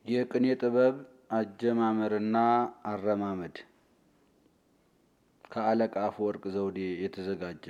የቅኔ ጥበብ አጀማመርና አረማመድ ከአለቃ አፈወርቅ ዘውዴ የተዘጋጀ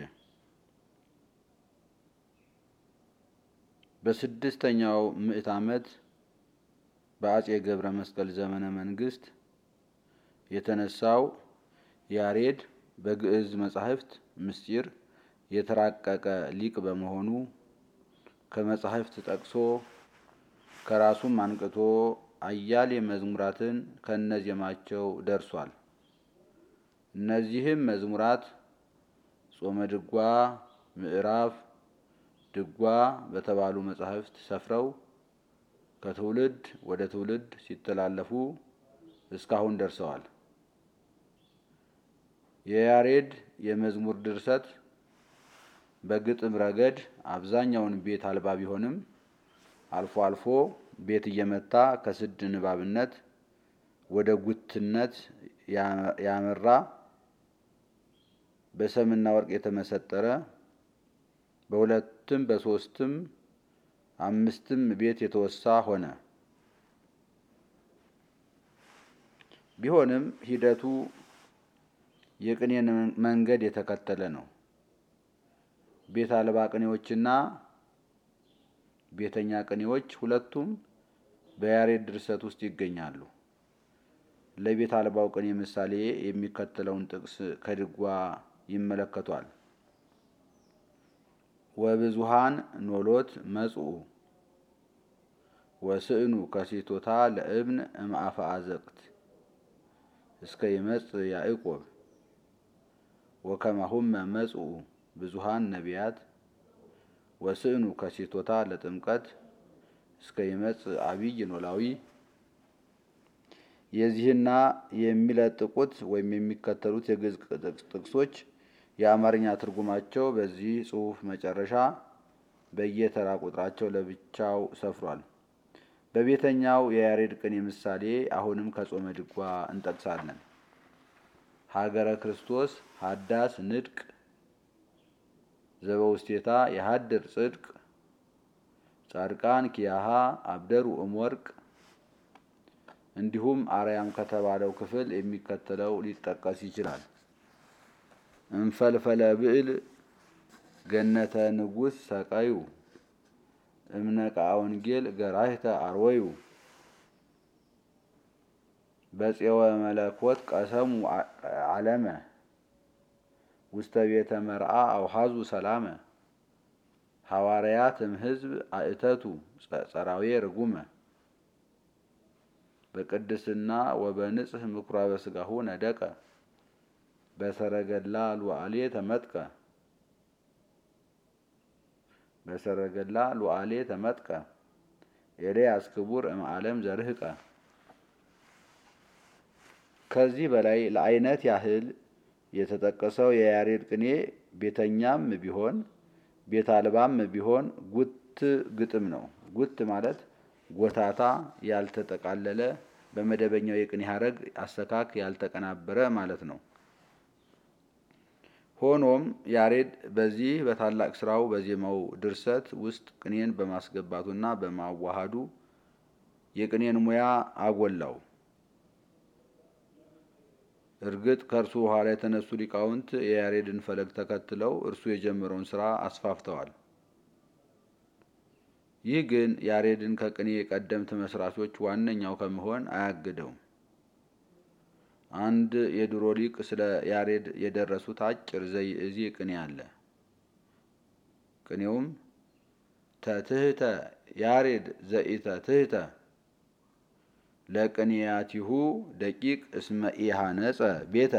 በስድስተኛው ምዕት ዓመት በአጼ ገብረ መስቀል ዘመነ መንግስት የተነሳው ያሬድ በግዕዝ መጻሕፍት ምስጢር የተራቀቀ ሊቅ በመሆኑ ከመጻሕፍት ጠቅሶ ከራሱም አንቅቶ አያሌ መዝሙራትን ከነዜማቸው ደርሷል። እነዚህም መዝሙራት ጾመ ድጓ፣ ምዕራፍ ድጓ በተባሉ መጻሕፍት ሰፍረው ከትውልድ ወደ ትውልድ ሲተላለፉ እስካሁን ደርሰዋል። የያሬድ የመዝሙር ድርሰት በግጥም ረገድ አብዛኛውን ቤት አልባ ቢሆንም አልፎ አልፎ ቤት እየመታ ከስድ ንባብነት ወደ ጉትነት ያመራ በሰምና ወርቅ የተመሰጠረ በሁለትም በሶስትም አምስትም ቤት የተወሳ ሆነ። ቢሆንም ሂደቱ የቅኔን መንገድ የተከተለ ነው። ቤት አልባ ቅኔዎችና ቤተኛ ቅኔዎች ሁለቱም በያሬድ ድርሰት ውስጥ ይገኛሉ። ለቤት አልባው ቅኔ ምሳሌ የሚከተለውን ጥቅስ ከድጓ ይመለከቷል። ወብዙሃን ኖሎት መጽኡ ወስእኑ ከሴቶታ ለእብን እምአፈ አዘቅት እስከ ይመጽእ ያዕቆብ ወከማሁመ መጽኡ ብዙሃን ነቢያት ወስእኑ ከሴቶታ ለጥምቀት እስከ ይመጽእ አብይ ኖላዊ። የዚህና የሚለጥቁት ወይም የሚከተሉት የግዕዝ ጥቅሶች የአማርኛ ትርጉማቸው በዚህ ጽሑፍ መጨረሻ በየተራ ቁጥራቸው ለብቻው ሰፍሯል። በቤተኛው የያሬድ ቅኔ ምሳሌ አሁንም ከጾመ ድጓ እንጠቅሳለን። ሀገረ ክርስቶስ ሀዳስ ንድቅ ዘበውስቴታ የሀድር ጽድቅ ጻድቃን ኪያሃ አብደሩ እምወርቅ እንዲሁም አርያም ከተባለው ክፍል የሚከተለው ሊጠቀስ ይችላል። እንፈልፈለ ብዕል ገነተ ንጉሥ ሰቀዩ እምነቃ ወንጌል ገራህተ አርወዩ በፄወ መለኮት ቀሰሙ ዓለመ ውስተ ቤተ መርአ አውሃዙ ሰላመ ሐዋርያት እምሕዝብ አእተቱ ጸራዌ ርጉመ በቅድስና ወበንጽህ ምኵራበ ሥጋሁ ነደቀ በሰረገላ ሉዓሌ ተመጥቀ በሰረገላ ሉዓሌ ተመጥቀ ኤልያስ ክቡር እምዓለም ዘርህቀ። ከዚህ በላይ ለአይነት ያህል የተጠቀሰው የያሬድ ቅኔ ቤተኛም ቢሆን ቤት አልባም ቢሆን ጉት ግጥም ነው። ጉት ማለት ጎታታ፣ ያልተጠቃለለ በመደበኛው የቅኔ ሐረግ አሰካክ ያልተቀናበረ ማለት ነው። ሆኖም ያሬድ በዚህ በታላቅ ስራው በዜማው ድርሰት ውስጥ ቅኔን በማስገባቱና በማዋሃዱ የቅኔን ሙያ አጎላው። እርግጥ ከእርሱ በኋላ የተነሱ ሊቃውንት የያሬድን ፈለግ ተከትለው እርሱ የጀመረውን ስራ አስፋፍተዋል። ይህ ግን ያሬድን ከቅኔ የቀደምት መስራቾች ዋነኛው ከመሆን አያግደውም። አንድ የድሮ ሊቅ ስለ ያሬድ የደረሱት አጭር ዘይእዚ ቅኔ አለ። ቅኔውም ተትህተ ያሬድ ዘኢተ ትህተ ለቅኔያቲሁ ደቂቅ እስመ ኢሃነጸ ቤተ።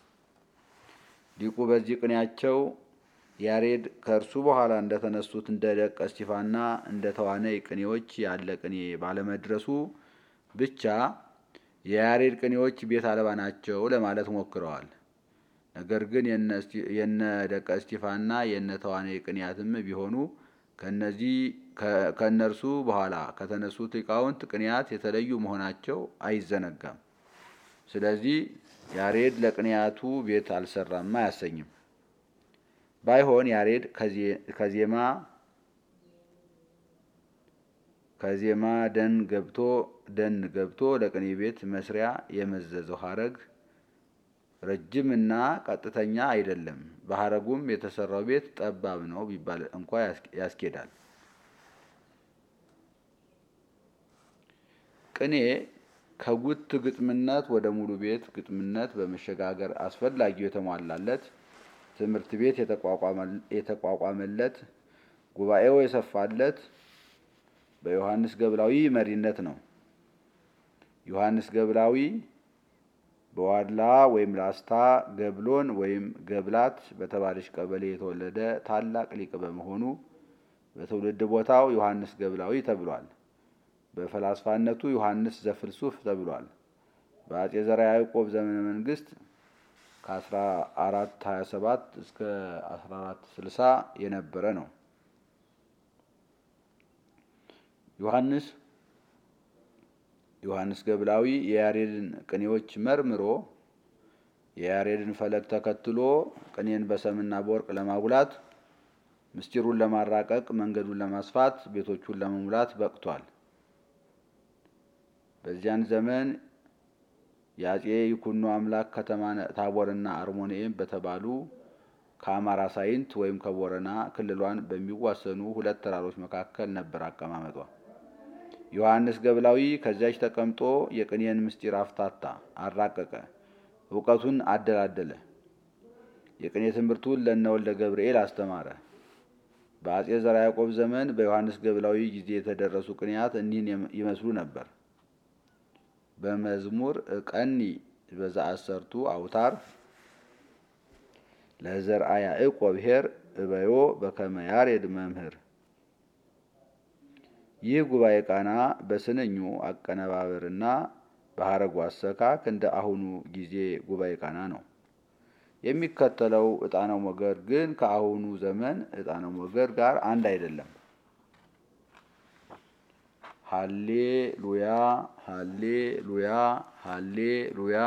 ሊቁ በዚህ ቅኔያቸው ያሬድ ከእርሱ በኋላ እንደተነሱት እንደ ደቀ እስጢፋና እንደ ተዋነይ ቅኔዎች ያለ ቅኔ ባለመድረሱ ብቻ የያሬድ ቅኔዎች ቤት አልባ ናቸው ለማለት ሞክረዋል። ነገር ግን የነ ደቀ እስጢፋና የነ ተዋነይ ቅኔያትም ቢሆኑ ከነዚህ ከእነርሱ በኋላ ከተነሱት ሊቃውንት ቅኔያት የተለዩ መሆናቸው አይዘነጋም። ስለዚህ ያሬድ ለቅኔያቱ ቤት አልሰራም አያሰኝም። ባይሆን ያሬድ ከዜማ ከዜማ ደን ገብቶ ደን ገብቶ ለቅኔ ቤት መስሪያ የመዘዘው ሀረግ ረጅምና ቀጥተኛ አይደለም። በሀረጉም የተሰራው ቤት ጠባብ ነው ቢባል እንኳ ያስኬዳል። ቅኔ ከጉት ግጥምነት ወደ ሙሉ ቤት ግጥምነት በመሸጋገር አስፈላጊው የተሟላለት ትምህርት ቤት የተቋቋመለት ጉባኤው የሰፋለት በዮሐንስ ገብላዊ መሪነት ነው። ዮሐንስ ገብላዊ በዋድላ ወይም ላስታ ገብሎን ወይም ገብላት በተባለች ቀበሌ የተወለደ ታላቅ ሊቅ በመሆኑ በትውልድ ቦታው ዮሐንስ ገብላዊ ተብሏል። በፈላስፋነቱ ዮሐንስ ዘፍልሱፍ ተብሏል። በአጼ ዘርዓ ያዕቆብ ዘመነ መንግስት ከ1427 እስከ 1460 የነበረ ነው። ዮሐንስ ዮሐንስ ገብላዊ የያሬድን ቅኔዎች መርምሮ የያሬድን ፈለግ ተከትሎ ቅኔን በሰምና በወርቅ ለማጉላት ምስጢሩን ለማራቀቅ መንገዱን ለማስፋት ቤቶቹን ለመሙላት በቅቷል። በዚያን ዘመን የአጼ ይኩኖ አምላክ ከተማ ታቦርና አርሞንኤም በተባሉ ከአማራ ሳይንት ወይም ከቦረና ክልሏን በሚዋሰኑ ሁለት ተራሮች መካከል ነበር አቀማመጧ። ዮሐንስ ገብላዊ ከዚያች ተቀምጦ የቅኔን ምስጢር አፍታታ፣ አራቀቀ፣ እውቀቱን አደላደለ። የቅኔ ትምህርቱን ለነወልደ ገብርኤል አስተማረ። በአጼ ዘርዓ ያዕቆብ ዘመን በዮሐንስ ገብላዊ ጊዜ የተደረሱ ቅኔያት እኒህን ይመስሉ ነበር። በመዝሙር ቀኒ በዘአሰርቱ አውታር ለዘርአ ያዕቆብ ኄር እበዮ በከመ ያሬድ መምህር። ይህ ጉባኤ ቃና በስንኙ አቀነባበርና በሀረጉ አሰካክ እንደ አሁኑ ጊዜ ጉባኤ ቃና ነው። የሚከተለው ዕጣነ ሞገር ግን ከአሁኑ ዘመን ዕጣነ ሞገር ጋር አንድ አይደለም። ሃሌ ሉያ ሃሌ ሉያ ሃሌ ሉያ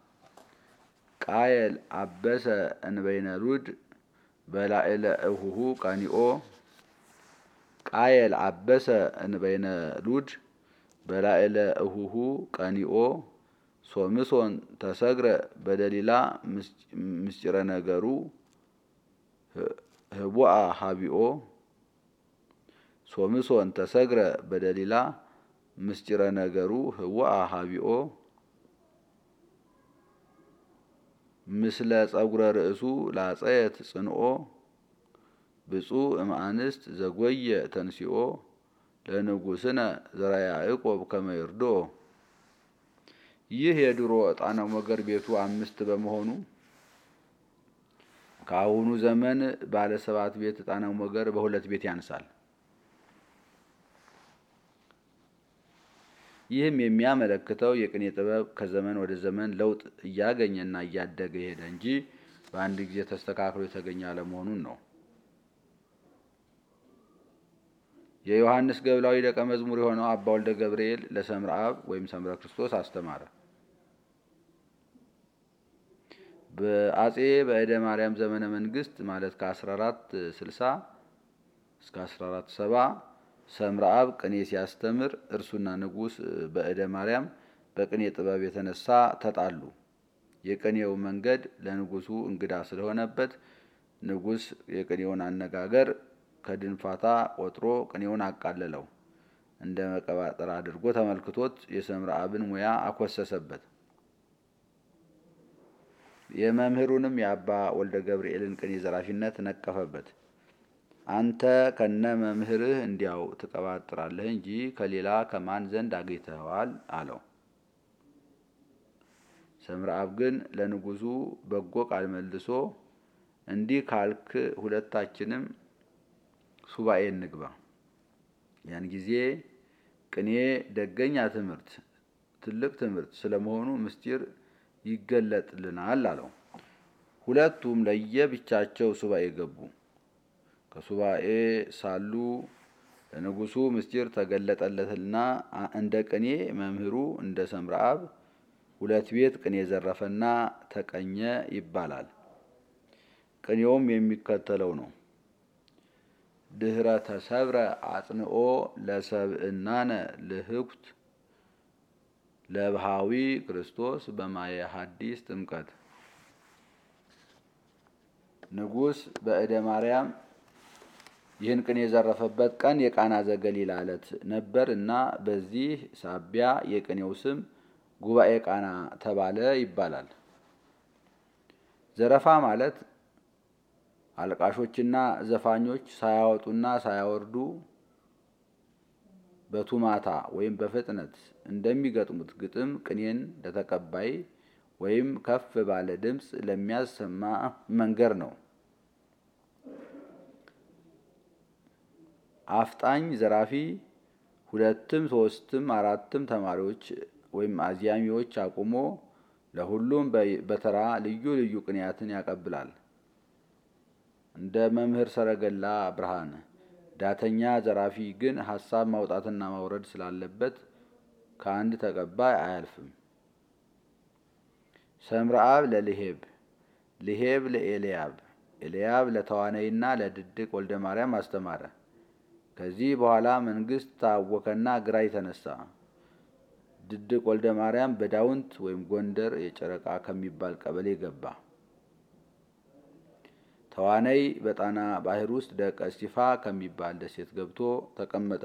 ቃየል አበሰ እንበይነ ሉድ በላዕለ እሁሁ ቀኒኦ ቃየል አበሰ እንበይነ ሉድ በላዕለ እሁሁ ቀኒኦ ሶምሶን ተሰግረ በደሊላ ምስጢረ ነገሩ ህቡአ ሀቢኦ ሶምሶን ተሰግረ በደሊላ ምስጢረ ነገሩ ህቡአ ሀቢኦ ምስለ ጸጉረ ርእሱ ላጸየት ጽንኦ ብፁዕ እምአንስት ዘጐየ ተንሲኦ ለንጉሥነ ዘርዓ ያዕቆብ ከመ ይርድኦ። ይህ የድሮ ዕጣነ ሞገር ቤቱ አምስት በመሆኑ ከአሁኑ ዘመን ባለ ሰባት ቤት ዕጣነ ሞገር በሁለት ቤት ያንሳል። ይህም የሚያመለክተው የቅኔ ጥበብ ከዘመን ወደ ዘመን ለውጥ እያገኘና እያደገ ሄደ እንጂ በአንድ ጊዜ ተስተካክሎ የተገኘ አለመሆኑን ነው። የዮሐንስ ገብላዊ ደቀ መዝሙር የሆነው አባ ወልደ ገብርኤል ለሰምረ አብ ወይም ሰምረ ክርስቶስ አስተማረ። በአጼ በእደ ማርያም ዘመነ መንግስት ማለት ከ1460 እስከ 1470 ሰምረ አብ ቅኔ ሲያስተምር እርሱና ንጉሥ በእደ ማርያም በቅኔ ጥበብ የተነሳ ተጣሉ። የቅኔው መንገድ ለንጉሱ እንግዳ ስለሆነበት ንጉሥ የቅኔውን አነጋገር ከድንፋታ ቆጥሮ ቅኔውን አቃለለው። እንደ መቀባጠር አድርጎ ተመልክቶት የሰምረ አብን ሙያ አኮሰሰበት። የመምህሩንም የአባ ወልደ ገብርኤልን ቅኔ ዘራፊነት ነቀፈበት። አንተ ከነ መምህርህ እንዲያው ትቀባጥራለህ እንጂ ከሌላ ከማን ዘንድ አግኝተኸዋል? አለው። ሰምረ አብ ግን ለንጉሱ በጎ ቃል መልሶ እንዲህ ካልክ ሁለታችንም ሱባኤ እንግባ። ያን ጊዜ ቅኔ ደገኛ ትምህርት፣ ትልቅ ትምህርት ስለመሆኑ ምስጢር ይገለጥልናል አለው። ሁለቱም ለየብቻቸው ሱባኤ ገቡ። ከሱባኤ ሳሉ ለንጉሱ ምስጢር ተገለጠለትና እንደ ቅኔ መምህሩ እንደ ሰምረ አብ ሁለት ቤት ቅኔ ዘረፈና ተቀኘ ይባላል። ቅኔውም የሚከተለው ነው። ድህረ ተሰብረ አጽንኦ ለሰብእናነ ልህኩት ለብሃዊ ክርስቶስ በማየ ሐዲስ ጥምቀት ንጉሥ በእደ ማርያም ይህን ቅኔ የዘረፈበት ቀን የቃና ዘገሊላ ዕለት ነበር እና በዚህ ሳቢያ የቅኔው ስም ጉባኤ ቃና ተባለ ይባላል። ዘረፋ ማለት አልቃሾችና ዘፋኞች ሳያወጡና ሳያወርዱ በቱማታ ወይም በፍጥነት እንደሚገጥሙት ግጥም ቅኔን ለተቀባይ ወይም ከፍ ባለ ድምፅ ለሚያሰማ መንገር ነው። አፍጣኝ ዘራፊ ሁለትም ሶስትም አራትም ተማሪዎች ወይም አዝያሚዎች አቁሞ ለሁሉም በተራ ልዩ ልዩ ቅኔያትን ያቀብላል። እንደ መምህር ሰረገላ ብርሃን ዳተኛ ዘራፊ ግን ሀሳብ ማውጣትና ማውረድ ስላለበት ከአንድ ተቀባይ አያልፍም። ሰምረአብ ለልሄብ ልሄብ ለኤልያብ ኤልያብ ለተዋነይና ለድድቅ ወልደ ማርያም አስተማረ። ከዚህ በኋላ መንግስት ታወከና ግራ የተነሳ ድድቅ ወልደ ማርያም በዳውንት ወይም ጎንደር የጨረቃ ከሚባል ቀበሌ ገባ። ተዋነይ በጣና ባህር ውስጥ ደቀ እስቲፋ ከሚባል ደሴት ገብቶ ተቀመጠ።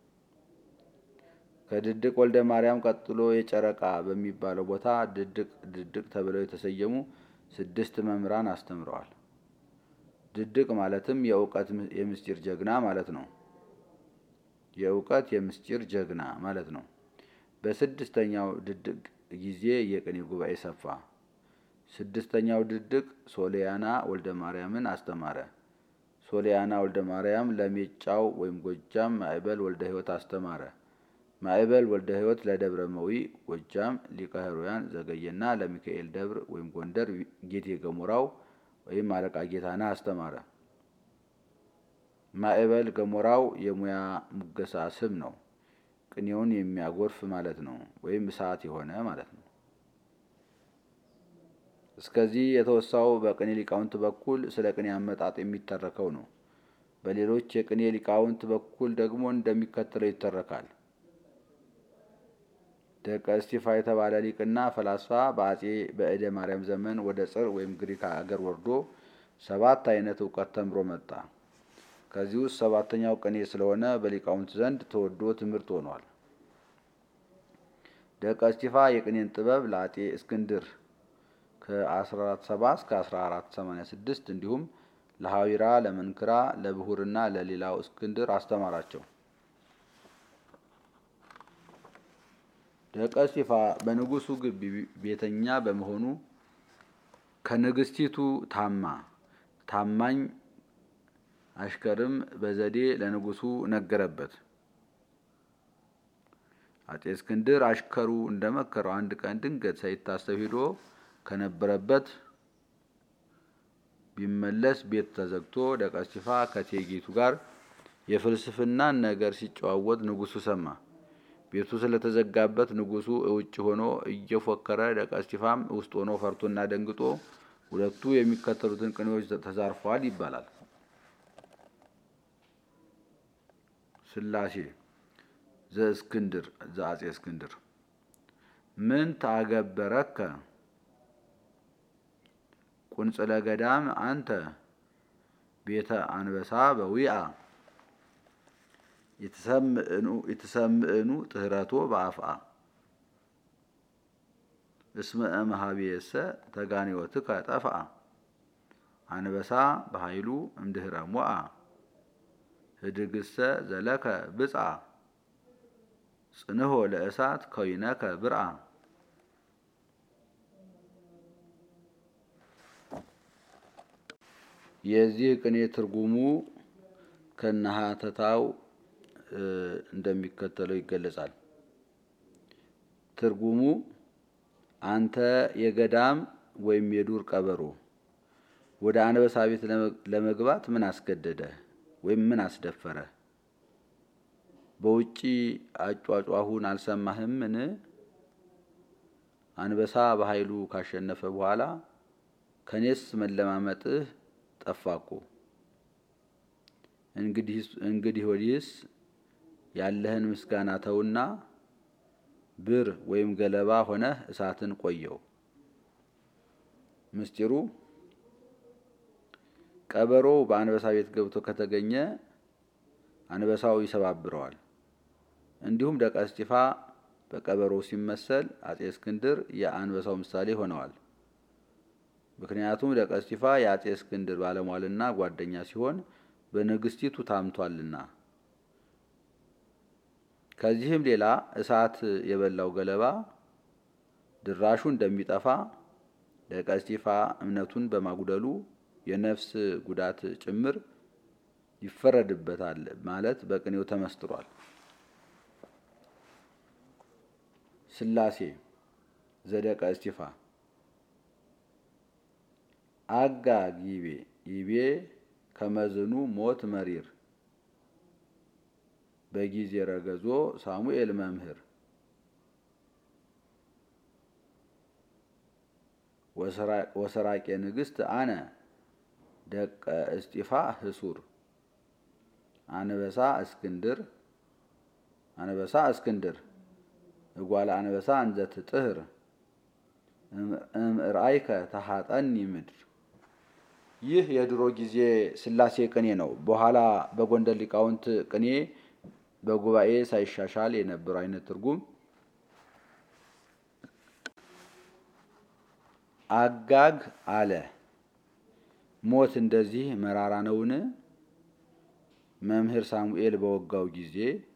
ከድድቅ ወልደ ማርያም ቀጥሎ የጨረቃ በሚባለው ቦታ ድድቅ ድድቅ ተብለው የተሰየሙ ስድስት መምህራን አስተምረዋል። ድድቅ ማለትም የእውቀት የምስጢር ጀግና ማለት ነው። የእውቀት የምስጢር ጀግና ማለት ነው። በስድስተኛው ድድቅ ጊዜ የቅኔ ጉባኤ ሰፋ። ስድስተኛው ድድቅ ሶሊያና ወልደ ማርያምን አስተማረ። ሶሊያና ወልደ ማርያም ለሜጫው ወይም ጎጃም ማዕበል ወልደ ሕይወት አስተማረ። ማዕበል ወልደ ሕይወት ለደብረ መዊ ጎጃም ሊቀ ሕሩያን ዘገየና ለሚካኤል ደብር ወይም ጎንደር ጌቴ ገሞራው ወይም አለቃ ጌታና አስተማረ። ማዕበል ገሞራው የሙያ ሙገሳ ስም ነው። ቅኔውን የሚያጎርፍ ማለት ነው፣ ወይም እሳት የሆነ ማለት ነው። እስከዚህ የተወሳው በቅኔ ሊቃውንት በኩል ስለ ቅኔ አመጣጥ የሚተረከው ነው። በሌሎች የቅኔ ሊቃውንት በኩል ደግሞ እንደሚከተለው ይተረካል። ደቀ እስቲፋ የተባለ ሊቅና ፈላስፋ በአጼ በእደ ማርያም ዘመን ወደ ጽር ወይም ግሪክ አገር ወርዶ ሰባት አይነት እውቀት ተምሮ መጣ። ከዚህ ውስጥ ሰባተኛው ቅኔ ስለሆነ በሊቃውንት ዘንድ ተወዶ ትምህርት ሆኗል። ደቀ እስቲፋ የቅኔን ጥበብ ለአጤ እስክንድር ከ1470 እስከ 1486 እንዲሁም ለሐዊራ፣ ለመንክራ፣ ለብሁርና ለሌላው እስክንድር አስተማራቸው። ደቀ እስቲፋ በንጉሱ ግቢ ቤተኛ በመሆኑ ከንግስቲቱ ታማ ታማኝ አሽከርም በዘዴ ለንጉሱ ነገረበት። አጤ እስክንድር አሽከሩ እንደመከረው አንድ ቀን ድንገት ሳይታሰብ ሂዶ ከነበረበት ቢመለስ ቤት ተዘግቶ ደቀ እስቲፋ ከእቴጌይቱ ጋር የፍልስፍናን ነገር ሲጨዋወት ንጉሱ ሰማ። ቤቱ ስለተዘጋበት ንጉሱ እውጭ ሆኖ እየፎከረ ደቀ እስቲፋም ውስጥ ሆኖ ፈርቶና ደንግጦ ሁለቱ የሚከተሉትን ቅኔዎች ተዛርፈዋል ይባላል። ስላሴ ዘእስክንድር ዘአጼ እስክንድር ምን ታገበረከ ቁንጽለ ገዳም አንተ ቤተ አንበሳ በዊአ የተሰምዕኑ ጥህረቶ በአፍአ እስመ እምኀቤሰ ተጋኔወትከ ጠፍአ አንበሳ በኃይሉ እምድህረ ሞአ ህድግሰ ዘለከ ብጽአ ጽንሆ ለእሳት ከዊነከ ብርአ የዚህ ቅኔ ትርጉሙ ከነሀተታው እንደሚከተለው ይገለጻል። ትርጉሙ አንተ የገዳም ወይም የዱር ቀበሮ ወደ አንበሳ ቤት ለመግባት ምን አስገደደ ወይም ምን አስደፈረ? በውጪ አጯጯሁን አልሰማህምን? አንበሳ በኃይሉ ካሸነፈ በኋላ ከኔስ መለማመጥህ ጠፋ እኮ። እንግዲህ ወዲህስ ያለህን ምስጋና ተውና ብር ወይም ገለባ ሆነህ እሳትን ቆየው። ምስጢሩ ቀበሮው በአንበሳ ቤት ገብቶ ከተገኘ አንበሳው ይሰባብረዋል። እንዲሁም ደቀ እስጢፋ በቀበሮው ሲመሰል አጼ እስክንድር የአንበሳው ምሳሌ ሆነዋል። ምክንያቱም ደቀ እስጢፋ የአጼ እስክንድር ባለሟልና ጓደኛ ሲሆን በንግስቲቱ ታምቷልና። ከዚህም ሌላ እሳት የበላው ገለባ ድራሹ እንደሚጠፋ ደቀ እስጢፋ እምነቱን በማጉደሉ የነፍስ ጉዳት ጭምር ይፈረድበታል ማለት በቅኔው ተመስጥሯል። ሥላሴ ዘደቀ እስጢፋ አጋግ ይቤ ይቤ ከመዝኑ ሞት መሪር በጊዜ ረገዞ ሳሙኤል መምህር ወሰራቄ ንግሥት አነ ደቀ እስጢፋ ህሱር አንበሳ እስክንድር አንበሳ እስክንድር እጓለ አንበሳ እንዘት ጥህር እምርአይከ ተሃጠኒ ምድር። ይህ የድሮ ጊዜ ሥላሴ ቅኔ ነው። በኋላ በጎንደር ሊቃውንት ቅኔ በጉባኤ ሳይሻሻል የነበረው አይነት ትርጉም አጋግ አለ። ሞት እንደዚህ መራራ ነውን? መምህር ሳሙኤል በወጋው ጊዜ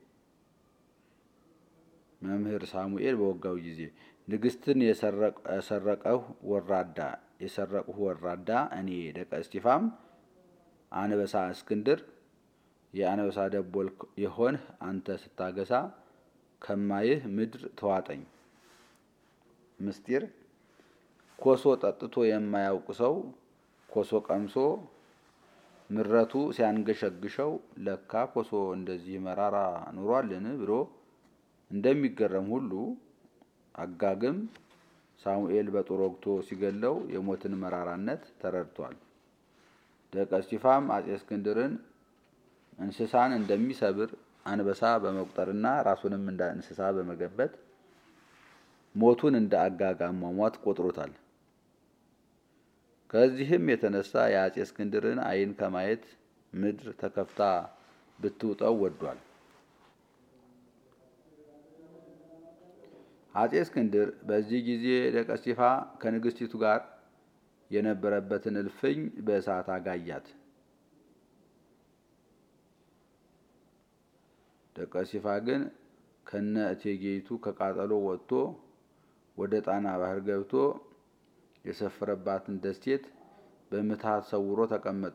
መምህር ሳሙኤል በወጋው ጊዜ ንግሥትን የሰረቀሁ ወራዳ የሰረቅሁ ወራዳ እኔ ደቀ እስጢፋም አንበሳ እስክንድር የአንበሳ ደቦል የሆንህ አንተ ስታገሳ ከማይህ ምድር ተዋጠኝ። ምስጢር ኮሶ ጠጥቶ የማያውቅ ሰው ኮሶ ቀምሶ ምረቱ ሲያንገሸግሸው ለካ ኮሶ እንደዚህ መራራ ኑሯልን ብሎ እንደሚገረም ሁሉ አጋግም ሳሙኤል በጦር ወግቶ ሲገለው የሞትን መራራነት ተረድቷል። ደቀ እስጢፋም አጼ እስክንድርን እንስሳን እንደሚሰብር አንበሳ በመቁጠርና ራሱንም እንደ እንስሳ በመገበት ሞቱን እንደ አጋግ አሟሟት ቆጥሮታል። ከዚህም የተነሳ የአጼ እስክንድርን ዓይን ከማየት ምድር ተከፍታ ብትውጠው ወዷል። አጼ እስክንድር በዚህ ጊዜ ደቀ እስጢፋ ከንግስቲቱ ጋር የነበረበትን እልፍኝ በእሳት አጋያት። ደቀ እስጢፋ ግን ከነ እቴጌይቱ ከቃጠሎ ወጥቶ ወደ ጣና ባህር ገብቶ የሰፈረባትን ደሴት በምትሃት ሰውሮ ተቀመጠ።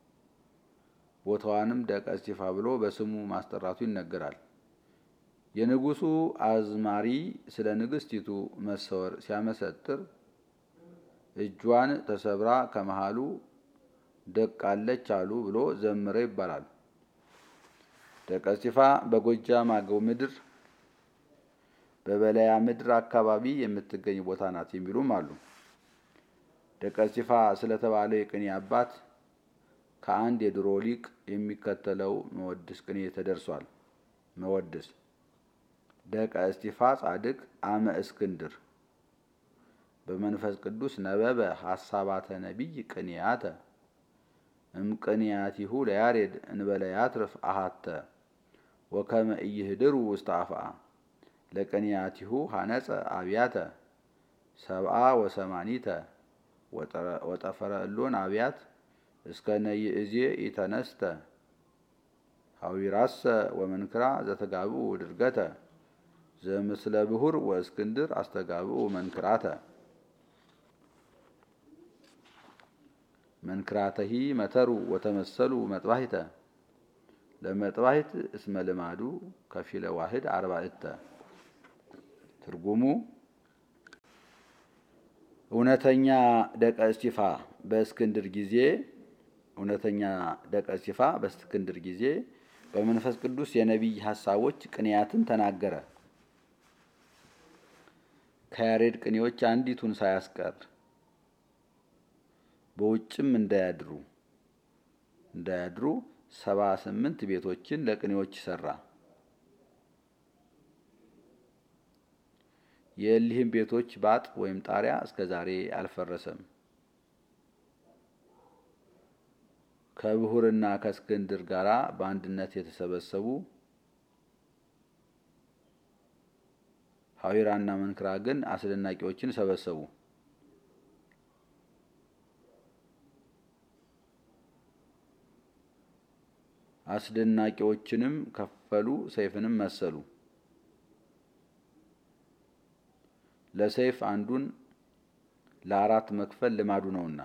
ቦታዋንም ደቀ እስጢፋ ብሎ በስሙ ማስጠራቱ ይነገራል። የንጉሱ አዝማሪ ስለ ንግስቲቱ መሰወር ሲያመሰጥር እጇን ተሰብራ ከመሃሉ ደቃለች አሉ ብሎ ዘምረ ይባላል። ደቀ እስጢፋ በጎጃም አገው ምድር በበለያ ምድር አካባቢ የምትገኝ ቦታ ናት የሚሉም አሉ። ደቀ እስጢፋ ስለተባለ የቅኔ አባት ከአንድ የድሮ ሊቅ የሚከተለው መወድስ ቅኔ ተደርሷል። መወድስ ደቀ እስጢፋ ጻድቅ አመ እስክንድር በመንፈስ ቅዱስ ነበበ ሐሳባተ ነቢይ ቅንያተ እምቅንያቲሁ ለያሬድ እንበለ ያትርፍ አሃተ ወከመ ኢይህድሩ ውስተ አፍአ ለቅንያቲሁ ሐነጸ አብያተ ሰብአ ወሰማኒተ ወጠፈረ እሎን አብያት እስከ ነይእዜ ኢተነስተ ሐዊራሰ ወመንክራ ዘተጋብኡ ድርገተ ዘምስለ ብሁር ወእስክንድር አስተጋብኡ መንክራተ መንክራተሂ መተሩ ወተመሰሉ መጥባሂተ ለመጥባሂት እስመ ልማዱ ከፊለ ዋህድ አርባዕተ። ትርጉሙ እውነተኛ ደቀ እስጢፋ በእስክንድር ጊዜ እውነተኛ ደቀ እስጢፋ በእስክንድር ጊዜ በመንፈስ ቅዱስ የነቢይ ሐሳቦች ቅንያትን ተናገረ። ከያሬድ ቅኔዎች አንዲቱን ሳያስቀር በውጭም እንዳያድሩ እንዳያድሩ ሰባ ስምንት ቤቶችን ለቅኔዎች ሰራ። የእሊህም ቤቶች ባጥ ወይም ጣሪያ እስከ ዛሬ አልፈረሰም። ከብሁርና ከእስክንድር ጋር በአንድነት የተሰበሰቡ ሐዊራና መንክራ ግን አስደናቂዎችን ሰበሰቡ። አስደናቂዎችንም ከፈሉ፣ ሰይፍንም መሰሉ። ለሰይፍ አንዱን ለአራት መክፈል ልማዱ ነውና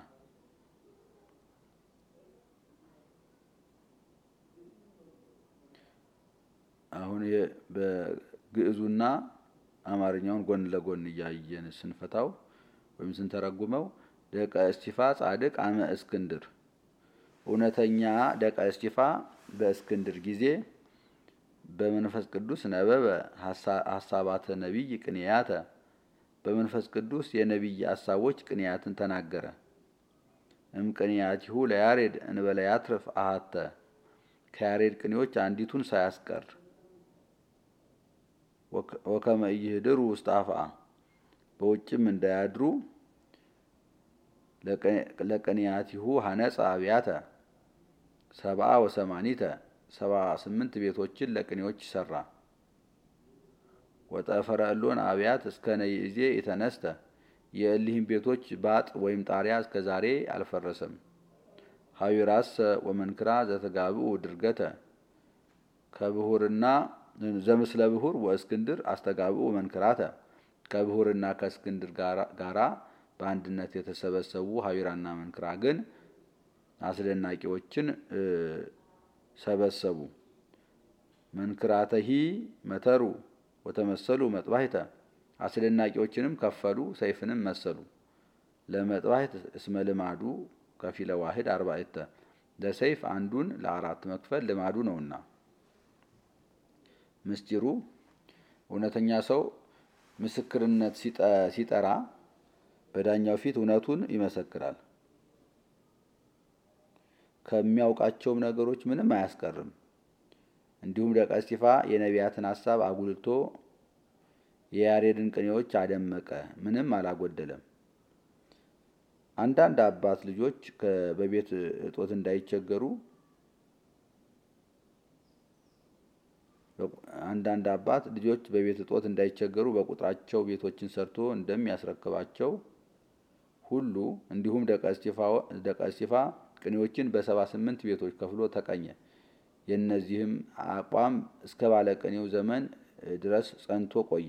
አሁን በግዕዙና አማርኛውን ጎን ለጎን እያየን ስንፈታው ወይም ስንተረጉመው ደቀ እስቲፋ ጻድቅ አመ እስክንድር እውነተኛ ደቀ እስቲፋ በእስክንድር ጊዜ በመንፈስ ቅዱስ ነበበ ሀሳባተ ነቢይ ቅንያተ በመንፈስ ቅዱስ የነቢይ ሀሳቦች ቅንያትን ተናገረ። እም ቅንያቲሁ ለያሬድ እንበለ ያትርፍ አሃተ ከያሬድ ቅኔዎች አንዲቱን ሳያስቀር ወከመ ኢይህድሩ ውስተ አፍአ በውጭም እንዳያድሩ ለቅንያቲሁ ሀነጸ አብያተ ሰብአ ወሰማኒተ ሰባ ስምንት ቤቶችን ለቅኔዎች ሰራ። ወጠፈረ እሎን አብያት እስከ ነይእዜ የተነስተ የእሊህም ቤቶች ባጥ ወይም ጣሪያ እስከ ዛሬ አልፈረሰም። ሀዊራሰ ወመንክራ ዘተጋብኡ ድርገተ ከብሁርና ዘምስለ ብሁር ወእስክንድር አስተጋብኡ መንክራተ ከብሁርና ከእስክንድር ጋራ በአንድነት የተሰበሰቡ ሀዊራና መንክራ ግን አስደናቂዎችን ሰበሰቡ። መንክራተሂ መተሩ ወተመሰሉ መጥባሕተ አስደናቂዎችንም ከፈሉ፣ ሰይፍንም መሰሉ። ለመጥባሕት እስመ ልማዱ ከፊለ ዋህድ አርባዕተ ለሰይፍ አንዱን ለአራት መክፈል ልማዱ ነውና። ምስጢሩ እውነተኛ ሰው ምስክርነት ሲጠራ በዳኛው ፊት እውነቱን ይመሰክራል። ከሚያውቃቸውም ነገሮች ምንም አያስቀርም። እንዲሁም ደቀ እስቲፋ የነቢያትን ሀሳብ አጉልቶ የያሬድን ቅኔዎች አደመቀ፣ ምንም አላጎደለም። አንዳንድ አባት ልጆች በቤት እጦት እንዳይቸገሩ አንዳንድ አባት ልጆች በቤት እጦት እንዳይቸገሩ በቁጥራቸው ቤቶችን ሰርቶ እንደሚያስረክባቸው ሁሉ እንዲሁም ደቀ እስቲፋ ቅኔዎችን በሰባ ስምንት ቤቶች ከፍሎ ተቀኘ። የእነዚህም አቋም እስከ ባለቅኔው ዘመን ድረስ ጸንቶ ቆየ።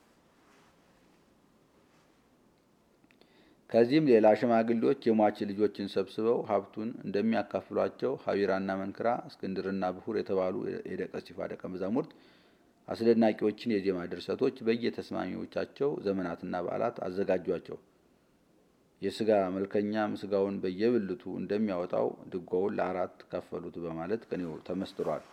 ከዚህም ሌላ ሽማግሌዎች የሟች ልጆችን ሰብስበው ሀብቱን እንደሚያካፍሏቸው ሀዊራና መንክራ፣ እስክንድርና ብሁር የተባሉ የደቀ እስቲፋ ደቀ መዛሙርት አስደናቂዎችን የዜማ ድርሰቶች በየተስማሚዎቻቸው ዘመናትና በዓላት አዘጋጇቸው። የስጋ መልከኛም ስጋውን በየብልቱ እንደሚያወጣው ድጓውን ለአራት ከፈሉት በማለት ቅኔው ተመስጥሯል።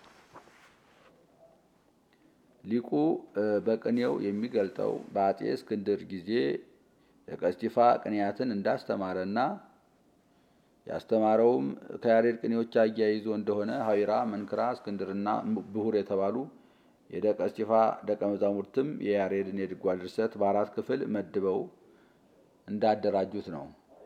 ሊቁ በቅኔው የሚገልጠው በአጼ እስክንድር ጊዜ ደቀ እስቲፋ ቅኔያትን እንዳስተማረና ያስተማረውም ከያሬድ ቅኔዎች አያይዞ እንደሆነ ሀዊራ፣ መንክራ፣ እስክንድርና ብሁር የተባሉ የደቀ እስቲፋ ደቀ መዛሙርትም የያሬድን የድጓ ድርሰት በአራት ክፍል መድበው እንዳደራጁት ነው።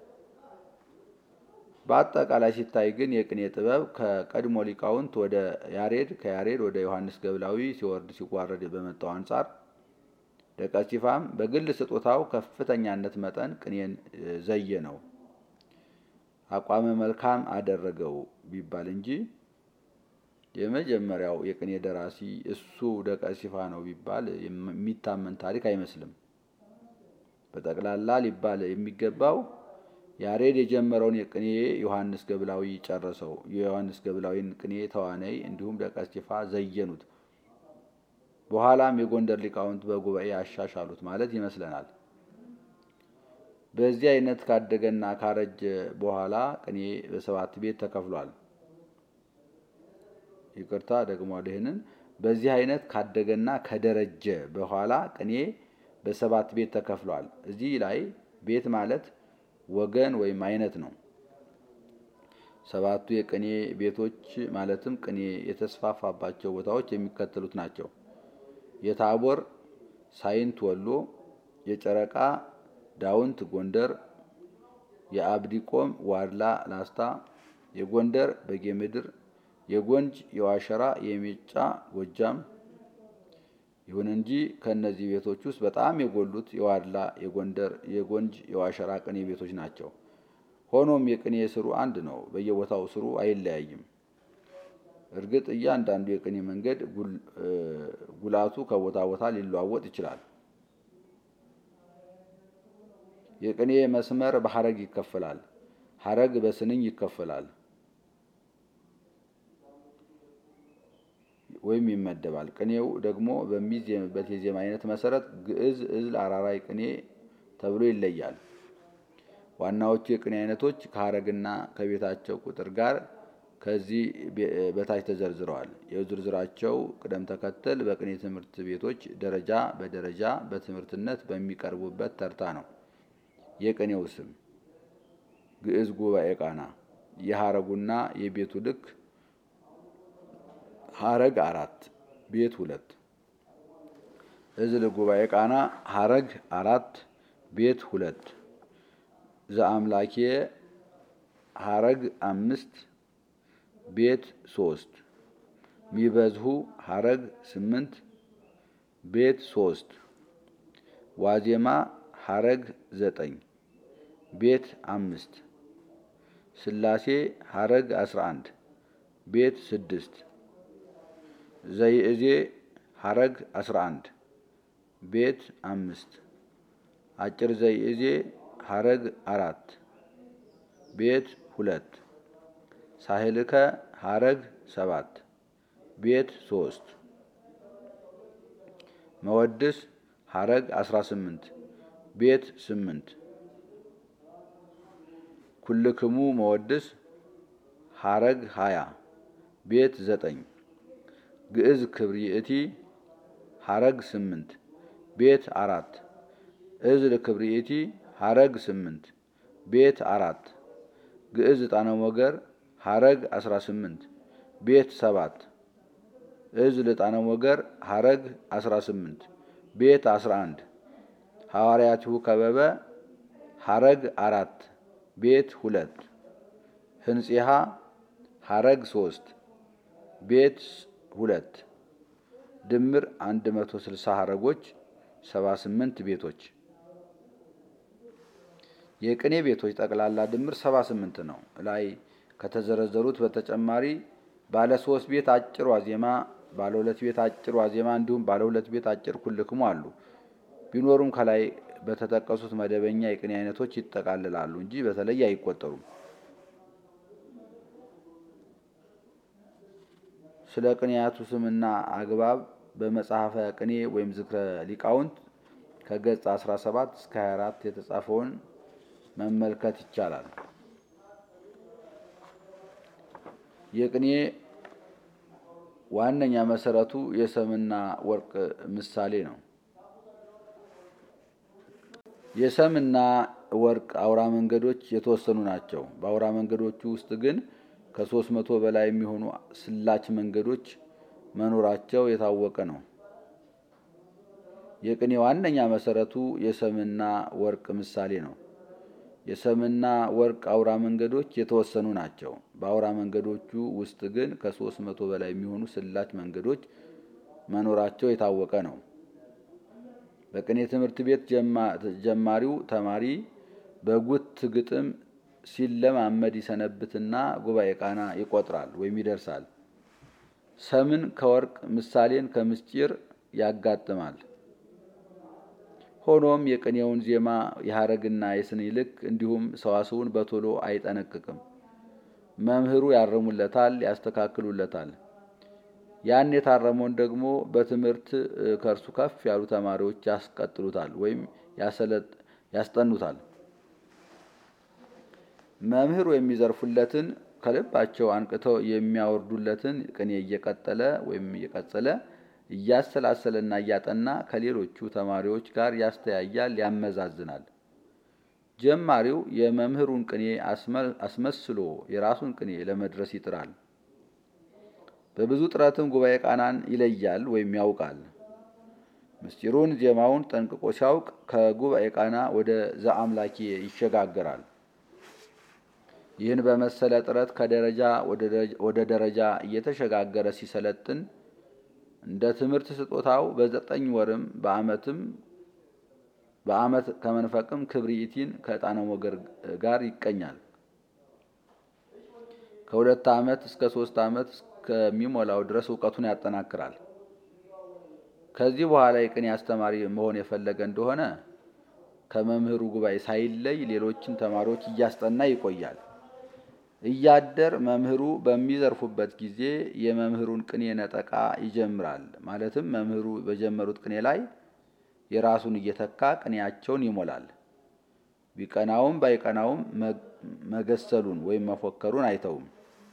በአጠቃላይ ሲታይ ግን የቅኔ ጥበብ ከቀድሞ ሊቃውንት ወደ ያሬድ ከያሬድ ወደ ዮሐንስ ገብላዊ ሲወርድ ሲዋረድ በመጣው አንጻር ደቀ እስቲፋም በግል ስጦታው ከፍተኛነት መጠን ቅኔን ዘየ ነው አቋመ መልካም አደረገው ቢባል እንጂ የመጀመሪያው የቅኔ ደራሲ እሱ ደቀ እስቲፋ ነው ቢባል የሚታመን ታሪክ አይመስልም። በጠቅላላ ሊባል የሚገባው ያሬድ የጀመረውን የቅኔ ዮሐንስ ገብላዊ ጨረሰው። የዮሐንስ ገብላዊን ቅኔ ተዋነይ እንዲሁም ደቀ እስቲፋ ዘየኑት። በኋላም የጎንደር ሊቃውንት በጉባኤ ያሻሻሉት ማለት ይመስለናል። በዚህ አይነት ካደገና ካረጀ በኋላ ቅኔ በሰባት ቤት ተከፍሏል። ይቅርታ ደግሞ ይህንን በዚህ አይነት ካደገና ከደረጀ በኋላ ቅኔ በሰባት ቤት ተከፍሏል። እዚህ ላይ ቤት ማለት ወገን ወይም አይነት ነው። ሰባቱ የቅኔ ቤቶች ማለትም ቅኔ የተስፋፋባቸው ቦታዎች የሚከተሉት ናቸው። የታቦር ሳይንት ወሎ፣ የጨረቃ ዳውንት ጎንደር፣ የአብዲቆም ዋድላ ላስታ፣ የጎንደር በጌምድር፣ የጎንጅ የዋሸራ የሜጫ ጎጃም። ይሁን እንጂ ከእነዚህ ቤቶች ውስጥ በጣም የጎሉት የዋድላ፣ የጎንደር፣ የጎንጅ የዋሸራ ቅኔ ቤቶች ናቸው። ሆኖም የቅኔ ስሩ አንድ ነው። በየቦታው ስሩ አይለያይም። እርግጥ እያንዳንዱ የቅኔ መንገድ ጉላቱ ከቦታ ቦታ ሊለዋወጥ ይችላል። የቅኔ መስመር በሐረግ ይከፈላል። ሐረግ በስንኝ ይከፈላል ወይም ይመደባል። ቅኔው ደግሞ በሚዜምበት የዜማ አይነት መሰረት ግዕዝ፣ እዝል፣ አራራይ ቅኔ ተብሎ ይለያል። ዋናዎቹ የቅኔ አይነቶች ከሐረግና ከቤታቸው ቁጥር ጋር ከዚህ በታች ተዘርዝረዋል። የዝርዝራቸው ቅደም ተከተል በቅኔ ትምህርት ቤቶች ደረጃ በደረጃ በትምህርትነት በሚቀርቡበት ተርታ ነው። የቅኔው ስም ግዕዝ ጉባኤ ቃና። የሐረጉና የቤቱ ልክ ሐረግ አራት ቤት ሁለት። እዝል ጉባኤ ቃና ሐረግ አራት ቤት ሁለት። ዘአምላኬ ሐረግ አምስት ቤት ሶስት። ሚበዝሁ ሐረግ ስምንት ቤት ሶስት። ዋዜማ ሐረግ ዘጠኝ ቤት አምስት። ስላሴ ሐረግ አስራ አንድ ቤት ስድስት። ዘይእዜ ሐረግ አስራ አንድ ቤት አምስት። አጭር ዘይእዜ ሐረግ አራት ቤት ሁለት። ሳህልከ ሐረግ ሰባት ቤት ሶስት። መወድስ ሐረግ አስራ ስምንት ቤት ስምንት። ኩልክሙ መወድስ ሐረግ ሀያ ቤት ዘጠኝ። ግዕዝ ክብሪእቲ ሐረግ ስምንት ቤት አራት። እዝል ክብሪእቲ ሐረግ ስምንት ቤት አራት። ግዕዝ ዕጣነ ሞገር ሐረግ አስራ ስምንት ቤት ሰባት። እዝል ዕጣነ ሞገር ሐረግ አስራ ስምንት ቤት አስራ አንድ። ሐዋርያቲሁ ከበበ ሐረግ አራት ቤት ሁለት። ህንጺሃ ሐረግ ሶስት ቤት ሁለት። ድምር አንድ መቶ ስልሳ ሐረጎች ሰባ ስምንት ቤቶች። የቅኔ ቤቶች ጠቅላላ ድምር ሰባ ስምንት ነው። ላይ ከተዘረዘሩት በተጨማሪ ባለ ሶስት ቤት አጭር ዋዜማ፣ ባለ ሁለት ቤት አጭር ዋዜማ እንዲሁም ባለ ሁለት ቤት አጭር ኩልክሙ አሉ። ቢኖሩም ከላይ በተጠቀሱት መደበኛ የቅኔ አይነቶች ይጠቃልላሉ እንጂ በተለይ አይቆጠሩም። ስለ ቅኔያቱ ስምና አግባብ በመጽሐፈ ቅኔ ወይም ዝክረ ሊቃውንት ከገጽ 17 እስከ 24 የተጻፈውን መመልከት ይቻላል። የቅኔ ዋነኛ መሰረቱ የሰምና ወርቅ ምሳሌ ነው። የሰምና ወርቅ አውራ መንገዶች የተወሰኑ ናቸው። በአውራ መንገዶቹ ውስጥ ግን ከሶስት መቶ በላይ የሚሆኑ ስላች መንገዶች መኖራቸው የታወቀ ነው። የቅኔ ዋነኛ መሰረቱ የሰምና ወርቅ ምሳሌ ነው። የሰምና ወርቅ አውራ መንገዶች የተወሰኑ ናቸው። በአውራ መንገዶቹ ውስጥ ግን ከሶስት መቶ በላይ የሚሆኑ ስላች መንገዶች መኖራቸው የታወቀ ነው። በቅኔ ትምህርት ቤት ጀማሪው ተማሪ በጉት ግጥም ሲለማመድ ይሰነብትና ጉባኤ ቃና ይቆጥራል ወይም ይደርሳል። ሰምን ከወርቅ ምሳሌን ከምስጢር ያጋጥማል። ሆኖም የቅኔውን ዜማ የሐረግና የስንኝ ልክ እንዲሁም ሰዋስውን በቶሎ አይጠነቅቅም። መምህሩ ያርሙለታል፣ ያስተካክሉለታል። ያን የታረመውን ደግሞ በትምህርት ከእርሱ ከፍ ያሉ ተማሪዎች ያስቀጥሉታል ወይም ያስጠኑታል። መምህሩ የሚዘርፉለትን ከልባቸው አንቅተው የሚያወርዱለትን ቅኔ እየቀጠለ ወይም እየቀጸለ እያሰላሰለና እያጠና ከሌሎቹ ተማሪዎች ጋር ያስተያያል፣ ያመዛዝናል። ጀማሪው የመምህሩን ቅኔ አስመስሎ የራሱን ቅኔ ለመድረስ ይጥራል። በብዙ ጥረትም ጉባኤ ቃናን ይለያል ወይም ያውቃል። ምስጢሩን ዜማውን ጠንቅቆ ሲያውቅ ከጉባኤ ቃና ወደ ዘአምላኬ ይሸጋገራል። ይህን በመሰለ ጥረት ከደረጃ ወደ ደረጃ እየተሸጋገረ ሲሰለጥን እንደ ትምህርት ስጦታው በዘጠኝ ወርም በዓመትም በዓመት ከመንፈቅም ክብሪኢቲን ከዕጣነ ሞገር ጋር ይቀኛል። ከሁለት ዓመት እስከ ሶስት ዓመት እስከሚሞላው ድረስ እውቀቱን ያጠናክራል። ከዚህ በኋላ የቅኔ አስተማሪ መሆን የፈለገ እንደሆነ ከመምህሩ ጉባኤ ሳይለይ ሌሎችን ተማሪዎች እያስጠና ይቆያል። እያደር መምህሩ በሚዘርፉበት ጊዜ የመምህሩን ቅኔ ነጠቃ ይጀምራል። ማለትም መምህሩ በጀመሩት ቅኔ ላይ የራሱን እየተካ ቅኔያቸውን ይሞላል። ቢቀናውም ባይቀናውም መገሰሉን ወይም መፎከሩን አይተውም።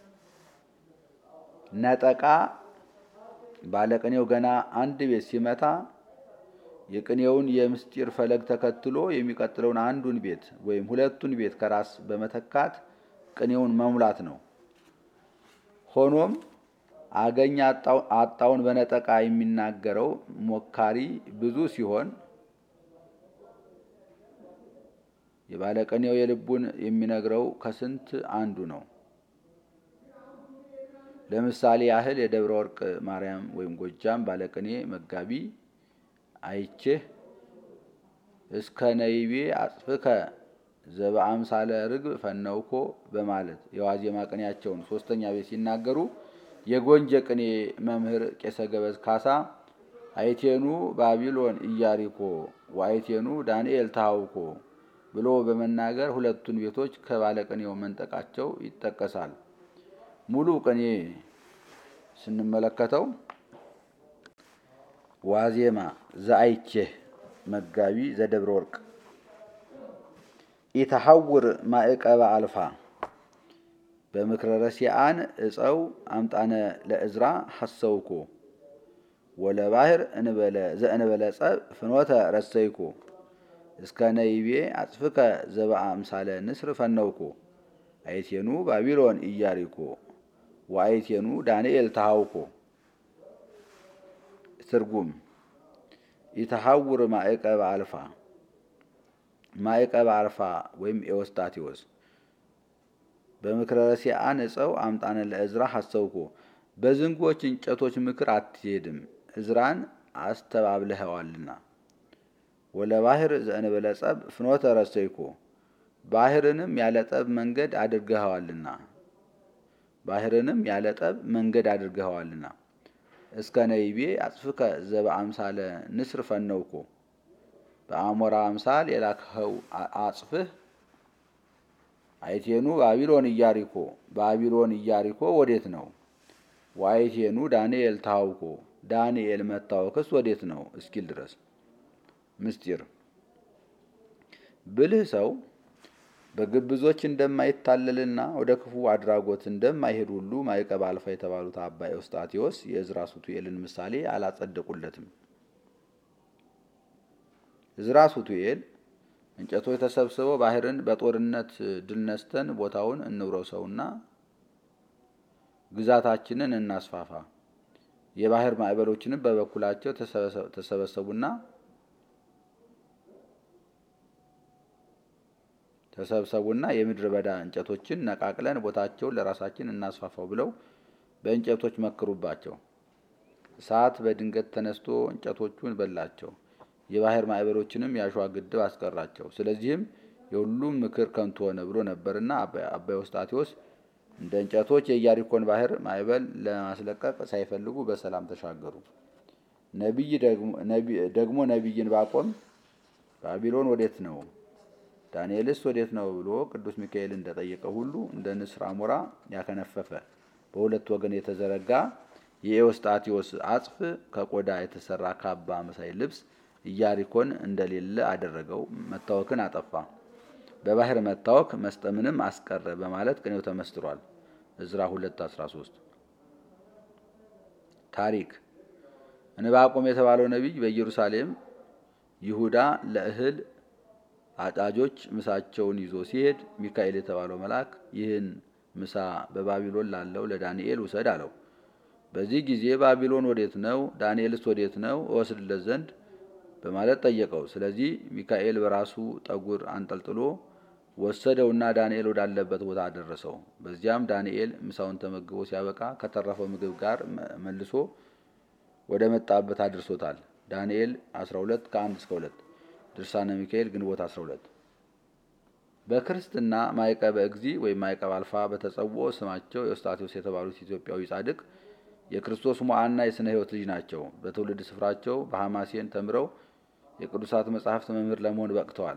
ነጠቃ ባለቅኔው ገና አንድ ቤት ሲመታ የቅኔውን የምስጢር ፈለግ ተከትሎ የሚቀጥለውን አንዱን ቤት ወይም ሁለቱን ቤት ከራስ በመተካት ቅኔውን መሙላት ነው። ሆኖም አገኝ አጣውን በነጠቃ የሚናገረው ሞካሪ ብዙ ሲሆን የባለቅኔው የልቡን የሚነግረው ከስንት አንዱ ነው። ለምሳሌ ያህል የደብረ ወርቅ ማርያም ወይም ጎጃም ባለቅኔ መጋቢ አይቼህ እስከ ነይቤ አጽፍከ ዘበአምሳለ ርግብ ፈነውኮ በማለት የዋዜማ ቅኔያቸውን ሶስተኛ ቤት ሲናገሩ የጎንጀ ቅኔ መምህር ቄሰ ገበዝ ካሳ አይቴኑ ባቢሎን ኢያሪኮ ወአይቴኑ ዳንኤል ታውኮ ብሎ በመናገር ሁለቱን ቤቶች ከባለቅኔው መንጠቃቸው ይጠቀሳል። ሙሉ ቅኔ ስንመለከተው ዋዜማ ዘአይቼህ መጋቢ ዘደብረ ወርቅ ኢተሐውር ማዕቀበ አልፋ በምክረ ረሲአን እፀው አምጣነ ለእዝራ ሐሰውኮ ወለባህር እንበለ ዘእንበለ ጸብ ፍኖተ ረሰይኮ እስከ ነይቤ አጽፍከ ዘበአምሳለ ንስር ፈነውኮ አይቴኑ ባቢሎን ኢያሪኮ ወአይቴኑ ዳንኤል ተሃውኮ። ትርጉም ኢተሐውር ማዕቀበ አልፋ ማዕቀበ አልፋ ወይም ኤዎስጣቴዎስ በምክረ ረሲአን እፀው አምጣነ ለእዝራ ሐሰውኮ በዝንጎች እንጨቶች ምክር አትሄድም፣ እዝራን አስተባብለኸዋልና። ወለባህር ዘእንበለ ጸብ ፍኖተ ረሰይኮ ባህርንም ያለ ጠብ መንገድ አድርገኸዋልና ባህርንም ያለ ጠብ መንገድ አድርገኸዋልና። እስከ ነይቤ አጽፍከ ዘበአምሳለ ንስር ፈነውኮ በአሞራ አምሳል የላክኸው አጽፍህ አይቴኑ ባቢሎን ኢያሪኮ ባቢሎን ኢያሪኮ ወዴት ነው? ወአይቴኑ ዳንኤል ታውኮ ዳንኤል መታወክስ ወዴት ነው እስኪል ድረስ ምስጢር ብልህ ሰው በግብዞች እንደማይታለልና ወደ ክፉ አድራጎት እንደማይሄድ ሁሉ ማዕቀበ አልፋ የተባሉት አባ ኤዎስጣቴዎስ የዕዝራ ሱቱኤልን ምሳሌ አላጸደቁለትም። ዕዝራ ሱቱኤል እንጨቶች ተሰብስበው ባህርን በጦርነት ድል ነስተን ቦታውን እንውረሰውና ግዛታችንን እናስፋፋ፣ የባህር ማዕበሎችንም በበኩላቸው ተሰበሰቡና ተሰብሰቡና የምድረ በዳ እንጨቶችን ነቃቅለን ቦታቸውን ለራሳችን እናስፋፋው ብለው በእንጨቶች መክሩባቸው። እሳት በድንገት ተነስቶ እንጨቶቹን በላቸው፣ የባህር ማዕበሎችንም የአሸዋ ግድብ አስቀራቸው። ስለዚህም የሁሉም ምክር ከንቱ ሆነ ብሎ ነበርና አባ ኤዎስጣቴዎስ እንደ እንጨቶች የኢያሪኮን ባህር ማዕበል ለማስለቀቅ ሳይፈልጉ በሰላም ተሻገሩ። ነቢይ ደግሞ ነቢይ ዕንባቆም ባቢሎን ወዴት ነው ዳንኤልስ ወዴት ነው ብሎ ቅዱስ ሚካኤል እንደጠየቀ ሁሉ እንደ ንስር አሞራ ያከነፈፈ በሁለት ወገን የተዘረጋ የኤዎስጣቴዎስ አጽፍ ከቆዳ የተሰራ ካባ መሳይ ልብስ ኢያሪኮን እንደሌለ አደረገው፣ መታወክን አጠፋ። በባህር መታወክ መስጠምንም አስቀረ በማለት ቅኔው ተመስጥሯል። ዕዝራ 213 ታሪክ ዕንባቆም የተባለው ነቢይ በኢየሩሳሌም ይሁዳ ለእህል አጫጆች ምሳቸውን ይዞ ሲሄድ ሚካኤል የተባለው መልአክ ይህን ምሳ በባቢሎን ላለው ለዳንኤል ውሰድ አለው። በዚህ ጊዜ ባቢሎን ወዴት ነው? ዳንኤልስ ወዴት ነው? እወስድለት ዘንድ በማለት ጠየቀው። ስለዚህ ሚካኤል በራሱ ጠጉር አንጠልጥሎ ወሰደውና ዳንኤል ወዳለበት ቦታ አደረሰው። በዚያም ዳንኤል ምሳውን ተመግቦ ሲያበቃ ከተረፈው ምግብ ጋር መልሶ ወደ መጣበት አድርሶታል። ዳንኤል 12 ከ1 እስከ 2 ድርሳነ ሚካኤል ግንቦት 12 በክርስትና ማዕቀበ እግዚ ወይም ማዕቀበ አልፋ በተጸውዖ ስማቸው ኤዎስጣቴዎስ የተባሉት ኢትዮጵያዊ ጻድቅ የክርስቶስ ሞዓና የሥነ ሕይወት ልጅ ናቸው። በትውልድ ስፍራቸው በሐማሴን ተምረው የቅዱሳት መጻሕፍት መምህር ለመሆን በቅተዋል።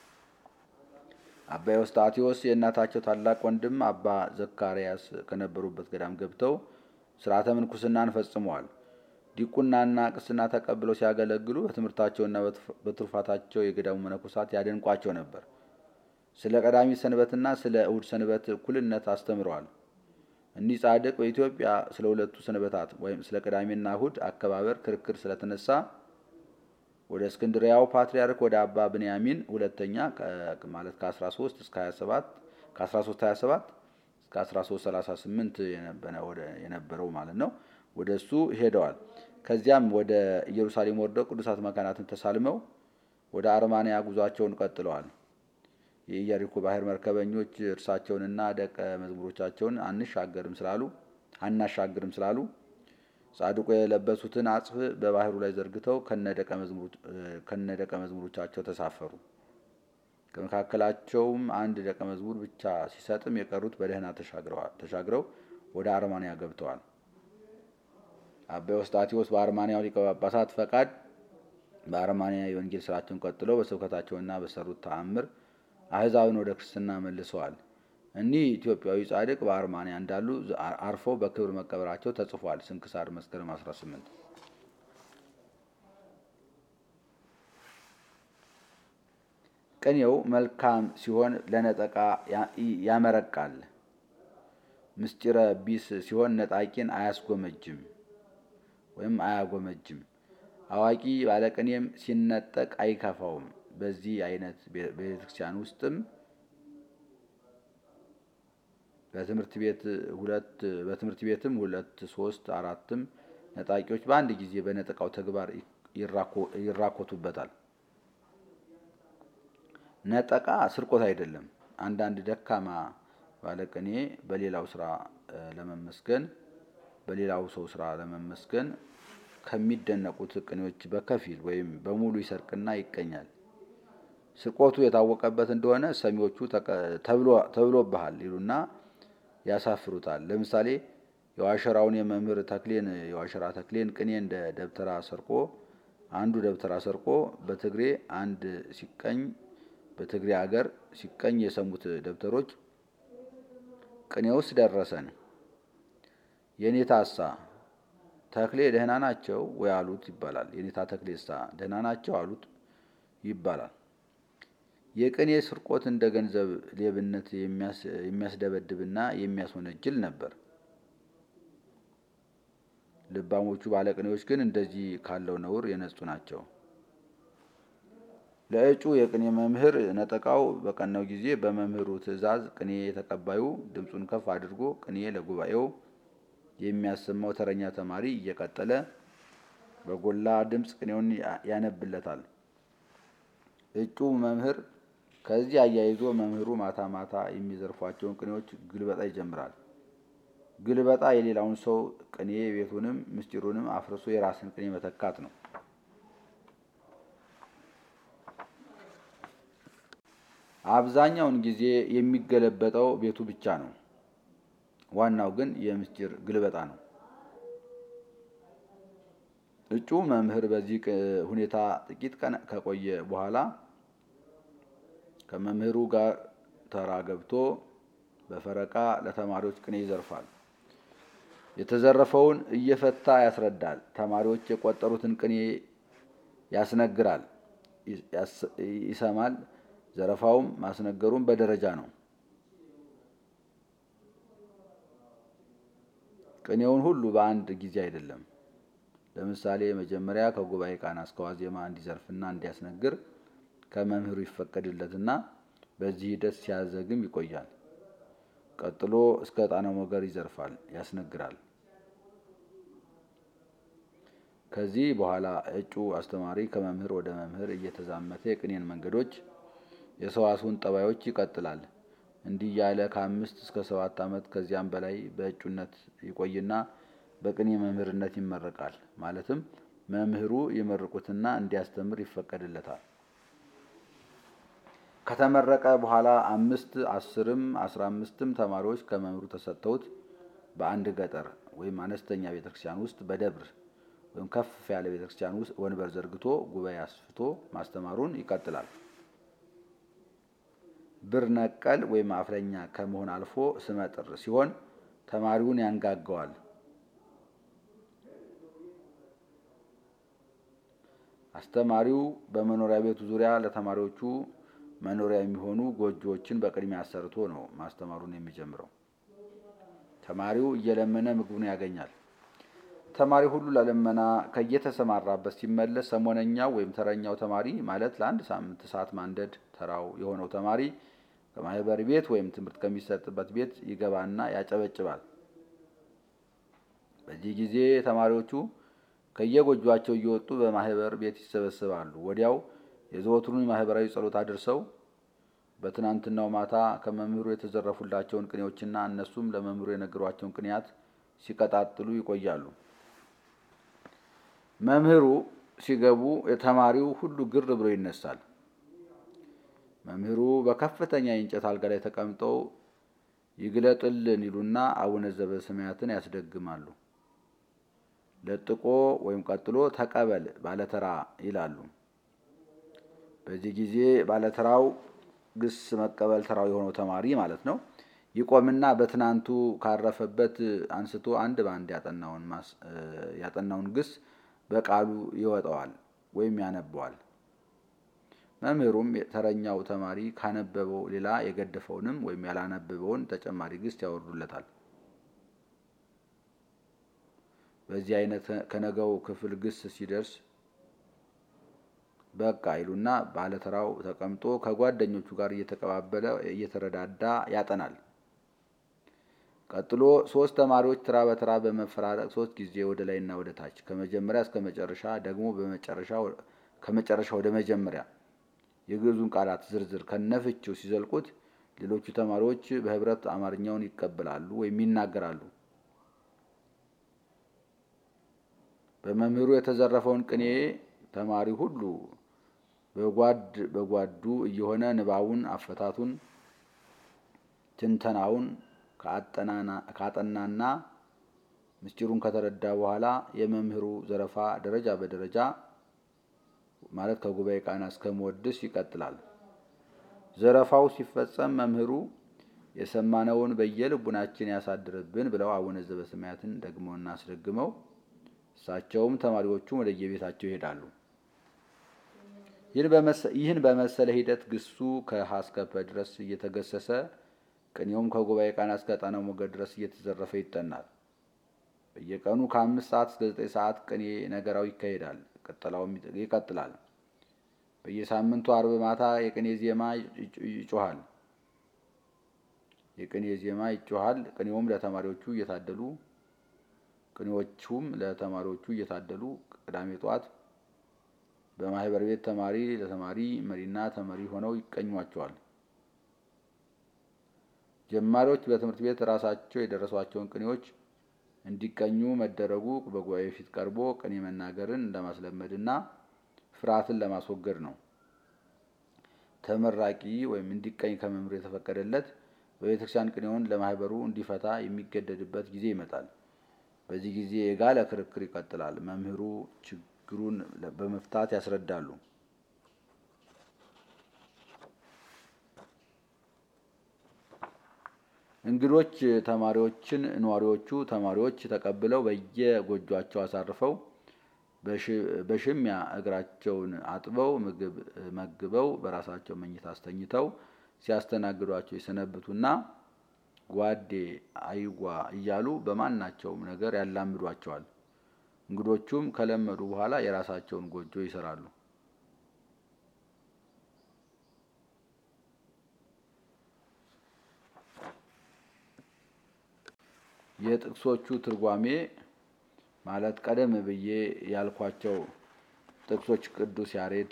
አባ ኤዎስጣቴዎስ የእናታቸው ታላቅ ወንድም አባ ዘካርያስ ከነበሩበት ገዳም ገብተው ሥርዓተ ምንኩስናን ፈጽመዋል። ዲቁናና ቅስና ተቀብለው ሲያገለግሉ በትምህርታቸውና በትሩፋታቸው የገዳሙ መነኮሳት ያደንቋቸው ነበር። ስለ ቀዳሚ ሰንበትና ስለ እሁድ ሰንበት እኩልነት አስተምረዋል። እኒህ ጻድቅ በኢትዮጵያ ስለ ሁለቱ ሰንበታት ወይም ስለ ቅዳሜና እሁድ አከባበር ክርክር ስለተነሳ ወደ እስክንድሪያው ፓትርያርክ ወደ አባ ብንያሚን ሁለተኛ ማለት ከ13 እስከ 27 ከ1327 እስከ 1338 የነበረው ማለት ነው። ወደ እሱ ሄደዋል። ከዚያም ወደ ኢየሩሳሌም ወርደው ቅዱሳት መካናትን ተሳልመው ወደ አርማንያ ጉዟቸውን ቀጥለዋል። የኢያሪኮ ባህር መርከበኞች እርሳቸውንና ደቀ መዝሙሮቻቸውን አንሻገርም ስላሉ አናሻግርም ስላሉ ጻድቁ የለበሱትን አጽፍ በባህሩ ላይ ዘርግተው ከነደቀ መዝሙሮቻቸው ተሳፈሩ። ከመካከላቸውም አንድ ደቀ መዝሙር ብቻ ሲሰጥም የቀሩት በደህና ተሻግረው ወደ አርማንያ ገብተዋል። አባ ኤዎስጣቴዎስ በአርማንያው ሊቀ ጳጳሳት ፈቃድ በአርማንያ የወንጌል ስራቸውን ቀጥለው በስብከታቸውና በሰሩት ተአምር አሕዛብን ወደ ክርስትና መልሰዋል። እኒህ ኢትዮጵያዊ ጻድቅ በአርማንያ እንዳሉ አርፈው በክብር መቀበራቸው ተጽፏል። ስንክሳር መስከረም 18 ቅኔው መልካም ሲሆን ለነጠቃ ያመረቃል። ምስጢረ ቢስ ሲሆን ነጣቂን አያስጎመጅም ወይም አያጎመጅም። አዋቂ ባለቅኔም ሲነጠቅ አይከፋውም። በዚህ አይነት ቤተክርስቲያን ውስጥም በትምህርት ቤት ሁለት በትምህርት ቤትም ሁለት ሶስት አራትም ነጣቂዎች በአንድ ጊዜ በነጠቃው ተግባር ይራኮቱበታል። ነጠቃ ስርቆት አይደለም። አንዳንድ ደካማ ባለቅኔ በሌላው ስራ ለመመስገን በሌላው ሰው ስራ ለመመስገን ከሚደነቁት ቅኔዎች በከፊል ወይም በሙሉ ይሰርቅና ይቀኛል። ስርቆቱ የታወቀበት እንደሆነ ሰሚዎቹ ተብሎብሃል ይሉና ያሳፍሩታል። ለምሳሌ የዋሸራውን የመምህር ተክሌን የዋሸራ ተክሌን ቅኔ እንደ ደብተራ ሰርቆ አንዱ ደብተራ ሰርቆ በትግሬ አንድ ሲቀኝ በትግሬ አገር ሲቀኝ የሰሙት ደብተሮች ቅኔውስ ደረሰን የኔታሳ ተክሌ ደህና ናቸው ወይ አሉት ይባላል። የኔታ ተክሌሳ ደህና ናቸው አሉት ይባላል። የቅኔ ስርቆት እንደ ገንዘብ ሌብነት የሚያስደበድብና የሚያስወነጅል ነበር። ልባሞቹ ባለቅኔዎች ግን እንደዚህ ካለው ነውር የነጹ ናቸው። ለእጩ የቅኔ መምህር ነጠቃው በቀናው ጊዜ በመምህሩ ትእዛዝ ቅኔ ተቀባዩ ድምፁን ከፍ አድርጎ ቅኔ ለጉባኤው የሚያሰማው ተረኛ ተማሪ እየቀጠለ በጎላ ድምፅ ቅኔውን ያነብለታል። እጩ መምህር ከዚህ አያይዞ መምህሩ ማታ ማታ የሚዘርፏቸውን ቅኔዎች ግልበጣ ይጀምራል። ግልበጣ የሌላውን ሰው ቅኔ ቤቱንም ምስጢሩንም አፍርሶ የራስን ቅኔ መተካት ነው። አብዛኛውን ጊዜ የሚገለበጠው ቤቱ ብቻ ነው። ዋናው ግን የምስጢር ግልበጣ ነው። እጩ መምህር በዚህ ሁኔታ ጥቂት ቀን ከቆየ በኋላ ከመምህሩ ጋር ተራ ገብቶ በፈረቃ ለተማሪዎች ቅኔ ይዘርፋል። የተዘረፈውን እየፈታ ያስረዳል። ተማሪዎች የቆጠሩትን ቅኔ ያስነግራል፣ ይሰማል። ዘረፋውም ማስነገሩም በደረጃ ነው። ቅኔውን ሁሉ በአንድ ጊዜ አይደለም። ለምሳሌ መጀመሪያ ከጉባኤ ቃና እስከ ዋዜማ እንዲዘርፍና እንዲያስነግር፣ ከመምህሩ ይፈቀድለትና በዚህ ሂደት ሲያዘግም ይቆያል። ቀጥሎ እስከ ዕጣነ ሞገር ይዘርፋል፣ ያስነግራል። ከዚህ በኋላ እጩ አስተማሪ ከመምህር ወደ መምህር እየተዛመተ የቅኔን መንገዶች፣ የሰዋስውን ጠባዮች ይቀጥላል። እንዲህ ያለ ከአምስት እስከ ሰባት ዓመት ከዚያም በላይ በእጩነት ይቆይና በቅኔ መምህርነት ይመረቃል። ማለትም መምህሩ ይመርቁትና እንዲያስተምር ይፈቀድለታል። ከተመረቀ በኋላ አምስት አስርም አስራ አምስትም ተማሪዎች ከመምህሩ ተሰጥተውት በአንድ ገጠር ወይም አነስተኛ ቤተክርስቲያን ውስጥ በደብር ወይም ከፍ ያለ ቤተክርስቲያን ውስጥ ወንበር ዘርግቶ ጉባኤ አስፍቶ ማስተማሩን ይቀጥላል። ብር ነቀል ወይም አፍለኛ ከመሆን አልፎ ስመጥር ሲሆን ተማሪውን ያንጋገዋል። አስተማሪው በመኖሪያ ቤቱ ዙሪያ ለተማሪዎቹ መኖሪያ የሚሆኑ ጎጆዎችን በቅድሚያ አሰርቶ ነው ማስተማሩን የሚጀምረው። ተማሪው እየለመነ ምግቡን ያገኛል። ተማሪ ሁሉ ለልመና ከየተሰማራበት ሲመለስ ሰሞነኛው ወይም ተረኛው ተማሪ ማለት ለአንድ ሳምንት እሳት ማንደድ ተራው የሆነው ተማሪ ከማህበር ቤት ወይም ትምህርት ከሚሰጥበት ቤት ይገባና ያጨበጭባል። በዚህ ጊዜ ተማሪዎቹ ከየጎጇቸው እየወጡ በማህበር ቤት ይሰበሰባሉ። ወዲያው የዘወትሩን ማህበራዊ ጸሎት አድርሰው በትናንትናው ማታ ከመምህሩ የተዘረፉላቸውን ቅኔዎችና እነሱም ለመምህሩ የነገሯቸውን ቅኔያት ሲቀጣጥሉ ይቆያሉ። መምህሩ ሲገቡ የተማሪው ሁሉ ግር ብሎ ይነሳል። መምህሩ በከፍተኛ የእንጨት አልጋ ላይ ተቀምጠው ይግለጥልን ይሉና አቡነ ዘበሰማያትን ያስደግማሉ። ለጥቆ ወይም ቀጥሎ ተቀበል ባለተራ ይላሉ። በዚህ ጊዜ ባለተራው ግስ መቀበል ተራው የሆነው ተማሪ ማለት ነው ይቆምና በትናንቱ ካረፈበት አንስቶ አንድ በአንድ ያጠናውን ግስ በቃሉ ይወጣዋል ወይም ያነበዋል። መምህሩም ተረኛው ተማሪ ካነበበው ሌላ የገደፈውንም ወይም ያላነበበውን ተጨማሪ ግስ ያወርዱለታል። በዚህ አይነት ከነገው ክፍል ግስ ሲደርስ በቃ ይሉና ባለተራው ተቀምጦ ከጓደኞቹ ጋር እየተቀባበለ እየተረዳዳ ያጠናል። ቀጥሎ ሶስት ተማሪዎች ተራ በተራ በመፈራረቅ ሶስት ጊዜ ወደ ላይና ወደ ታች ከመጀመሪያ እስከ መጨረሻ ደግሞ ከመጨረሻ ወደ መጀመሪያ የግዕዙን ቃላት ዝርዝር ከነፍቺው ሲዘልቁት ሌሎቹ ተማሪዎች በህብረት አማርኛውን ይቀበላሉ ወይም ይናገራሉ። በመምህሩ የተዘረፈውን ቅኔ ተማሪ ሁሉ በጓድ በጓዱ እየሆነ ንባቡን፣ አፈታቱን፣ ትንተናውን ካጠናና ምስጢሩን ከተረዳ በኋላ የመምህሩ ዘረፋ ደረጃ በደረጃ ማለት ከጉባኤ ቃና እስከ መወድስ ይቀጥላል። ዘረፋው ሲፈጸም መምህሩ የሰማነውን በየልቡናችን ያሳድርብን ብለው አቡነ ዘበሰማያትን ደግመውና አስደግመው እሳቸውም ተማሪዎቹም ወደ የቤታቸው ይሄዳሉ። ይህን በመሰለ ሂደት ግሱ ከሀ እስከ ፐ ድረስ እየተገሰሰ ቅኔውም ከጉባኤ ቃና እስከ ዕጣነ ሞገር ድረስ እየተዘረፈ ይጠናል። በየቀኑ ከአምስት ሰዓት እስከ ዘጠኝ ሰዓት ቅኔ ነገራው ይካሄዳል። ቅጠላውም ይቀጥላል። በየሳምንቱ አርብ ማታ የቅኔ ዜማ ይጮሃል የቅኔ ዜማ ይጮሃል። ቅኔውም ለተማሪዎቹ እየታደሉ ቅኔዎቹም ለተማሪዎቹ እየታደሉ ቅዳሜ ጠዋት በማህበር ቤት ተማሪ ለተማሪ መሪና ተመሪ ሆነው ይቀኟቸዋል። ጀማሪዎች በትምህርት ቤት ራሳቸው የደረሷቸውን ቅኔዎች እንዲቀኙ መደረጉ በጉባኤ ፊት ቀርቦ ቅኔ መናገርን ለማስለመድና ፍርሃትን ለማስወገድ ነው። ተመራቂ ወይም እንዲቀኝ ከመምህሩ የተፈቀደለት በቤተክርስቲያን ቅኔውን ለማህበሩ እንዲፈታ የሚገደድበት ጊዜ ይመጣል። በዚህ ጊዜ የጋለ ክርክር ይቀጥላል። መምህሩ ችግሩን በመፍታት ያስረዳሉ። እንግዶች ተማሪዎችን ነዋሪዎቹ ተማሪዎች ተቀብለው በየጎጇቸው አሳርፈው በሽሚያ እግራቸውን አጥበው ምግብ መግበው በራሳቸው መኝታ አስተኝተው ሲያስተናግዷቸው የሰነብቱና ጓዴ አይጓ እያሉ በማናቸውም ነገር ያላምዷቸዋል። እንግዶቹም ከለመዱ በኋላ የራሳቸውን ጎጆ ይሰራሉ። የጥቅሶቹ ትርጓሜ ማለት ቀደም ብዬ ያልኳቸው ጥቅሶች ቅዱስ ያሬድ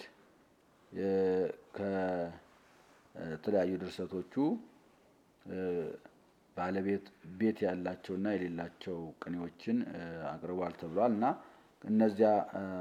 ከተለያዩ ድርሰቶቹ ባለቤት ቤት ያላቸውና የሌላቸው ቅኔዎችን አቅርቧል ተብሏል እና እነዚያ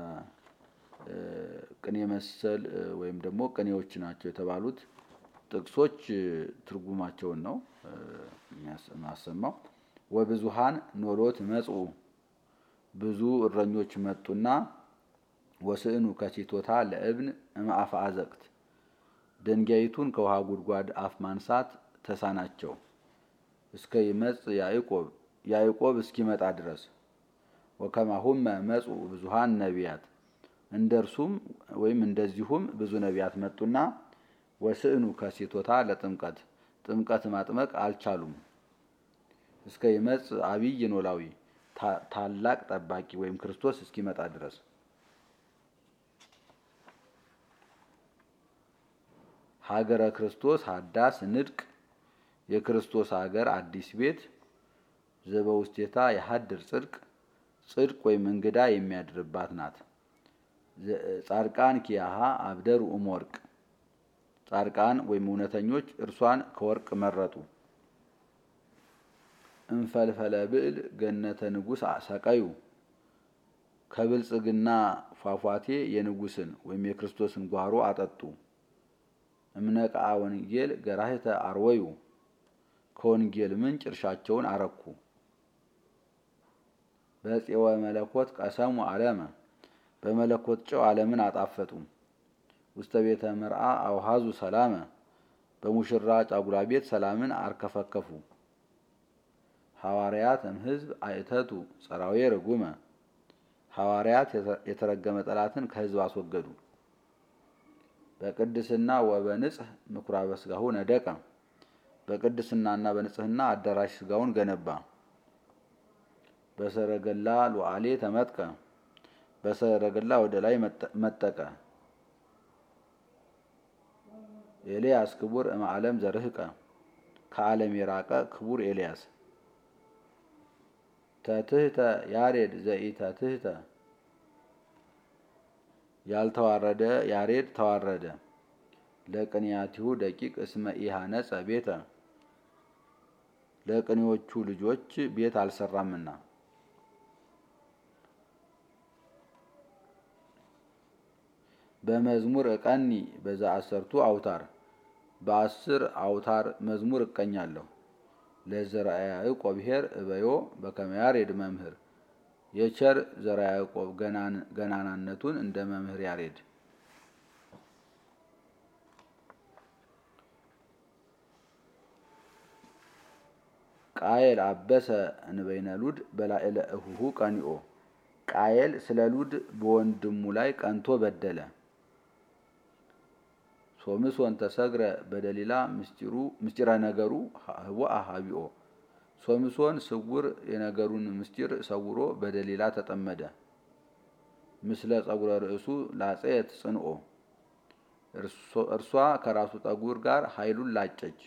ቅኔ መሰል ወይም ደግሞ ቅኔዎች ናቸው የተባሉት ጥቅሶች ትርጉማቸውን ነው የማሰማው። ወብዙሃን ኖሎት መጽኡ ብዙ እረኞች መጡና ወስዕኑ ከሲቶታ ለእብን እምአፈ አዘቅት ድንጋይቱን ከውሃ ጉድጓድ አፍ ማንሳት ተሳናቸው። እስከ ይመጽ ያዕቆብ ያዕቆብ እስኪመጣ ድረስ ወከማሁመ መጽኡ ብዙሃን ነቢያት እንደ እርሱም ወይም እንደዚሁም ብዙ ነቢያት መጡና ወስዕኑ ከሲቶታ ለጥምቀት ጥምቀት ማጥመቅ አልቻሉም። እስከ ይመጽ አብይ ኖላዊ ታላቅ ጠባቂ ወይም ክርስቶስ እስኪመጣ ድረስ ሀገረ ክርስቶስ ሀዳስ ንድቅ የክርስቶስ ሀገር አዲስ ቤት ዘበውስቴታ የሀድር ጽድቅ ጽድቅ ወይም እንግዳ የሚያድርባት ናት። ጻድቃን ኪያሃ አብደሩ እም ወርቅ ጻድቃን ወይም እውነተኞች እርሷን ከወርቅ መረጡ። እንፈልፈለ ብዕል ገነተ ንጉሥ ሰቀዩ ከብልጽግና ፏፏቴ የንጉሥን ወይም የክርስቶስን ጓሮ አጠጡ። እምነቃ ወንጌል ገራህተ አርወዩ ከወንጌል ምንጭ እርሻቸውን አረኩ። በፄወ መለኮት ቀሰሙ ዓለመ በመለኮት ጨው ዓለምን አጣፈጡ። ውስተ ቤተ መርአ አውሃዙ ሰላመ በሙሽራ ጫጉላ ቤት ሰላምን አርከፈከፉ። ሐዋርያት እምሕዝብ አይተቱ ጸራዌ ርጉመ ሐዋርያት የተረገመ ጠላትን ከሕዝብ አስወገዱ። በቅድስና ወበንጽህ ምኩራበ ሥጋሁ ነደቀ በቅድስናና በንጽህና አዳራሽ ሥጋውን ገነባ። በሰረገላ ሉዓሌ ተመጥቀ በሰረገላ ወደ ላይ መጠቀ። ኤልያስ ክቡር እም ዓለም ዘርህቀ ከዓለም የራቀ ክቡር ኤልያስ። ተትህተ ያሬድ ዘኢተትህተ ያልተዋረደ ያሬድ ተዋረደ። ለቅንያቲሁ ደቂቅ እስመ ኢሃነጸ ቤተ ለቅኔዎቹ ልጆች ቤት አልሰራምና። በመዝሙር እቀኒ በዛ አሰርቱ አውታር በአስር አውታር መዝሙር እቀኛለሁ። ለዘርአ ያዕቆብ ብሔር እበዮ በከመ ያሬድ መምህር የቸር ዘርአ ያዕቆብ ገናናነቱን እንደ መምህር ያሬድ ቃየል አበሰ እንበይነ ሉድ በላዕለ እሁሁ ቀኒኦ ቃየል ስለ ሉድ በወንድሙ ላይ ቀንቶ በደለ። ሶምሶን ተሰግረ በደሊላ ምስጢረ ነገሩ ህቡአ ሀቢኦ ሶምሶን ስውር የነገሩን ምስጢር ሰውሮ በደሊላ ተጠመደ። ምስለ ጸጉረ ርእሱ ላጼት ጽንኦ እርሷ ከራሱ ጠጉር ጋር ኃይሉን ላጨች።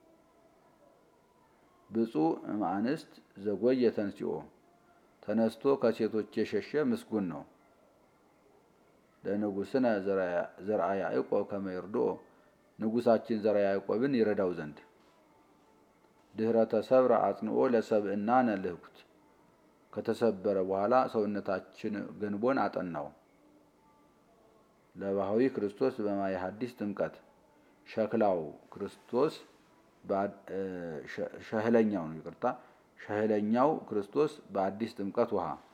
ብፁዕ እምአንስት ዘጎየ ተንሲኦ ተነስቶ ከሴቶች የሸሸ ምስጉን ነው። ለንጉሥነ ዘርአ ያዕቆብ ከመ ይርድኦ ንጉሳችን ዘርአ ያዕቆብን ይረዳው ዘንድ ድኅረ ተሰብረ አጽንኦ ለሰብእናነ ልህኩት ከተሰበረ በኋላ ሰውነታችን ገንቦን አጠናው። ለባህዊ ክርስቶስ በማየ ሐዲስ ጥምቀት ሸክላው ክርስቶስ ሸህለኛው ነው፣ ይቅርታ ሸህለኛው ክርስቶስ በአዲስ ጥምቀት ውሃ